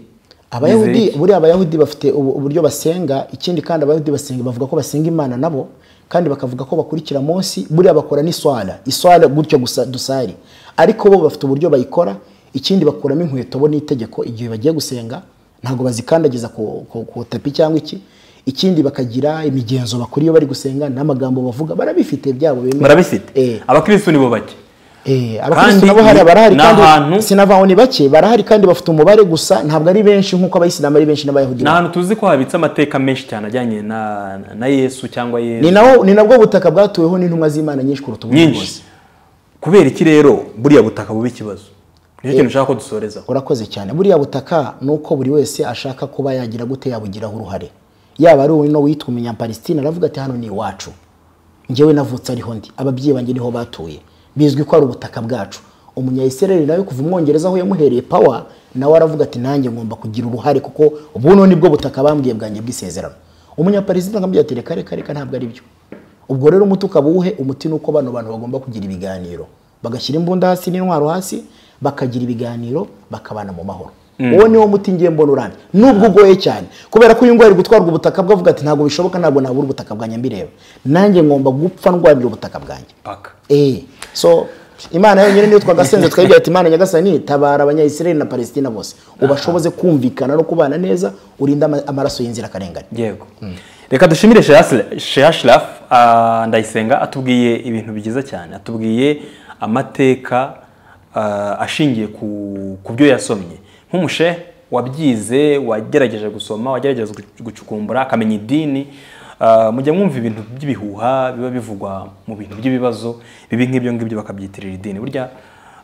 abayahudi Bizeye iki? buriya abayahudi bafite ubu- uburyo basenga ikindi kandi abayahudi basenga bavuga ko basenga imana nabo kandi bakavuga ko bakurikira munsi buriya bakora n'iswara iswara gutyo gusa dusari ariko bo bafite uburyo bayikora ikindi bakuramo inkweto bo n'itegeko igihe bagiye gusenga ntabwo bazikandagiza ku, ku, ku tapi cyangwa iki ikindi bakagira imigenzo bakora iyo bari gusenga n'amagambo bavuga barabifite byabo bemera Eh. barabifite abakirisitu nibo bake Eh, abakristo Kandi nabo hariya ni- barahari ni kandi ahantu- sinavaho ni bake barahari kandi bafite umubare gusa ntabwo ari benshi nk'uko abayisilamu ari benshi n'abayahudi ni ahantu tuzi ko habitse amateka menshi cyane ajyanye na na yesu cyangwa ni yesu nawo ni nabwo butaka bwatuweho n'intumwa z'imana nyinshi kuruta ubundi bwose nyinshi kubera iki rero buriya butaka buba ikibazo nicyo kintu ushaka ko dusorezaho urakoze cyane buriya butaka ni uko buri wese ashaka kuba yagira gute yabugiraho uruhare yaba ari uno witwa umunyapalesitine aravuga ati hano ni iwacu njyewe navutse ariho ndi ababyeyi banjye niho batuye bizwi ko ari ubutaka bwacu umunyayisirayeli nawe kuva umwongereza aho yamuhereye pawa nawe aravuga ati nanjye ngomba kugira uruhare kuko buno nibwo butaka bambwiye bwanjye bw'isezerano umunyapalesitine akamubwira ati reka reka reka ntabwo ari byo ubwo rero umuti ukaba uwuhe umuti ni uko bano bantu bagomba kugira ibiganiro bagashyira imbunda hasi n'intwaro hasi bakagira ibiganiro bakabana mu mahoro uwo niwo muti ngiye mbona urambye nubwo ugoye cyane kubera ko uyu nguyu ari gutwarwa ubutaka bwe avuga ati ntabwo bishoboka ntabwo nabura ubutaka bwanjye mbireba nanjye ngomba gupfa ndwanira ubutaka bwanjye paka eh so imana yonyine niyo twagasenze twayibwira ati imana nyagasani tabara abanyayisirayeli na palesitina bose ubashoboze kumvikana no kubana neza urinde ama- amaraso y'inzirakarengane yego reka dushimire shehashiraf ndayisenga atubwiye ibintu byiza cyane atubwiye amateka ah, ashingiye ku- ku byo yasomye nk'umushe wabyize wagerageje gusoma wagerageje gu- gucukumbura akamenya idini ah, mujya mwumva ibintu by'ibihuha biba bivugwa mu bintu by'ibibazo bibi nk'ibyo ngibyo bakabyitirira idini burya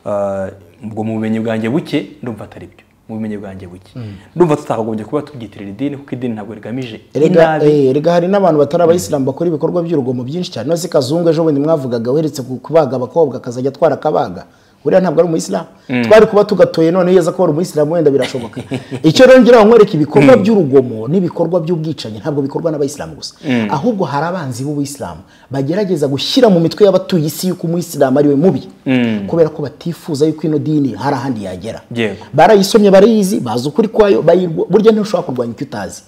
ah, ubwo mu bumenyi bwanjye buke ndumva atari byo mu bumenyi bwanjye buke ndumva tutakagombye kuba tubyitirira idini kuko idini ntabwo rigamije Erega, inabi eh, erega hari n'abantu batari abayisilamu bakora ibikorwa by'urugomo byinshi cyane nose kazungu ejo bundi mwavugaga uheretse ku- kubaga abakobwa akazajya atwara akabaga buriya ntabwo ari umuyisilamu twari kuba tugatoye none iyo aza kuba ari umuyisilamu wenda birashoboka icyo rero ngira ngo nkwereke ibikorwa by'urugomo n'ibikorwa by'ubwicanyi ntabwo bikorwa n'abayisilamu gusa ahubwo hari abanzi b'ubuyisilamu bagerageza gushyira mu mitwe y'abatuye isi y'uko umuyisilamu ari we mubi kubera ko batifuza yuko ino dini hari ahandi yagera Yego. barayisomye barayizi bazi ukuri kwayo bayirwa- burya ntushobora kurwanya icyo utazi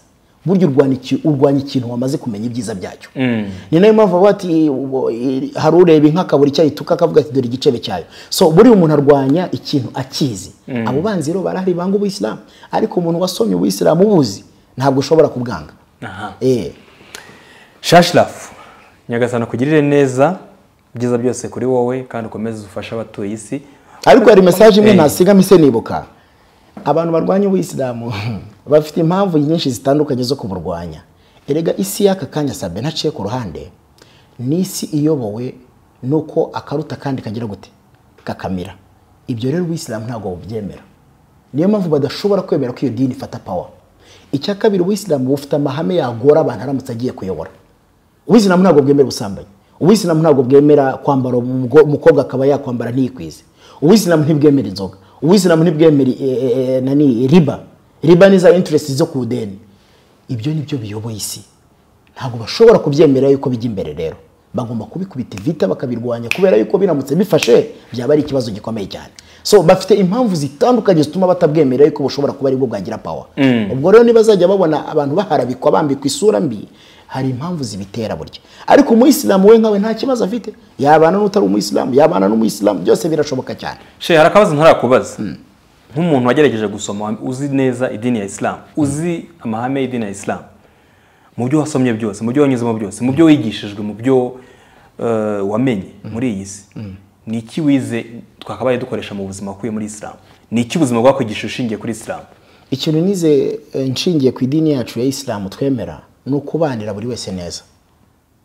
burya urwanya iki- urwanya ikintu wamaze kumenya ibyiza byacyo ni nayo mpamvu bavuga ati ubu, i- hari ureba inka akabura icyayo ituka akavuga ati dore igicebe cyayo so buriya umuntu arwanya ikintu akizi abo banzi rero barahari banga ubuyisilamu ariko umuntu wasomye ubuyisilamu ubuzi ntabwo ushobora kubwanga Aha. eh. shashirafu nyagasana kugirire neza ibyiza byose kuri wowe kandi ukomeze ufashe abatuye isi ariko hari mesaje imwe Eh. ntasigamo ise nibuka abantu barwanya ubuyisilamu bafite impamvu nyinshi zitandukanye zo kuburwanya erega isi y'aka kanya sabe ntaciye ku ruhande ni isi iyobowe nuko akaruta kandi kagira gute kakamira ibyo rero ubuyisilamu ntabwo bubyemera niyo mpamvu badashobora kwemera ko iyo dini ifata pawa icya kabiri ubuyisilamu bufite amahame yagora abantu aramutse agiye kuyobora ubuyisilamu ntabwo bwemera ubusambanyi ubuyisilamu ntabwo bwemera kwambara umgo- umukobwa akaba yakwambara ntiyikwize ubuyisilamu ntibwemera inzoga ubuyisilamu ntibwemera eh, eh, eh, nani riba riba ni za interest zo ku ideni ibyo ni byo biyoboye isi ntabwo bashobora kubyemera yuko bijya imbere rero bagomba kubikubita ivita bakabirwanya kubera yuko biramutse bifashe byaba ari ikibazo gikomeye cyane so bafite impamvu zitandukanye zituma batabwemera yuko bushobora kuba aribwo bwagira pawa ubwo rero nibazajya babona abantu baharabikwa bambikwa isura mbi hari impamvu zibitera burya ariko umuyisilamu we nkawe nta kibazo afite yabana n'utari umuyisilamu yabana n'umuyisilamu byose birashoboka cyane she hari akabazo ntarakubaza nk'umuntu wagerageje gusoma wa- uzi neza idini ya isilamu uzi amahame y'idini ya isilamu mu byo wasomye byose mu byo wanyuzemo byose mu byo wigishijwe mu byo eh, wamenye muri iyi si ni iki wize twakabaye dukoresha mu buzima wakuye muri isilamu ni iki ubuzima bwakwigishije ushingiye kuri isilamu ikintu nize eh, nshingiye ku idini yacu ya isilamu twemera ni ukubanira buri wese neza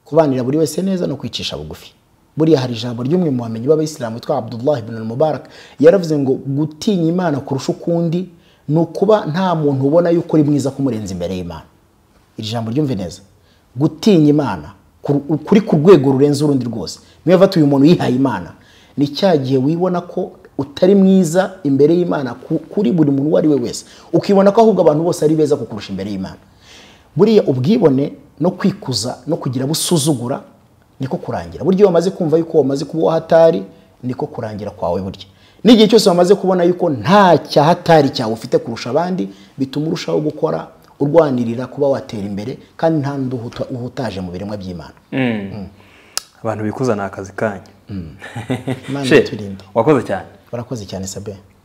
kubanira buri wese neza no kwicisha bugufi buriya hari ijambo ry'umwe mu bamenyi b'abayisilamu witwa abdullahi ibn mubarak yaravuze ngo gutinya imana kurusha ukundi ni ukuba nta muntu ubona yuko uri mwiza kumurenza imbere y'imana iri jambo ryumve neza gutinya imana kur- kuri ku rwego rurenze urundi rwose niyo fata uyu muntu yihaye imana ni cya gihe wibona ko utari mwiza imbere y'imana ku- kuri buri muntu uwo ari we wese ukibona ko ahubwo abantu bose ari beza kukurusha imbere y'imana buriya ubwibone no kwikuza no kugira busuzugura niko kurangira burya iyo wamaze kumva yuko wamaze kuba uwo hatari niko kurangira kwawe burya n'igihe cyose wamaze kubona yuko nta cyahatari cyawe ufite kurusha abandi bituma urushaho gukora urwanirira kuba watera imbere kandi nta n'undi uhuta- uhutaje mu biremwa by'imana abantu bikuza ni akazi kanyu Imana She, iturinde. wakoze cyane barakoze cyane sabe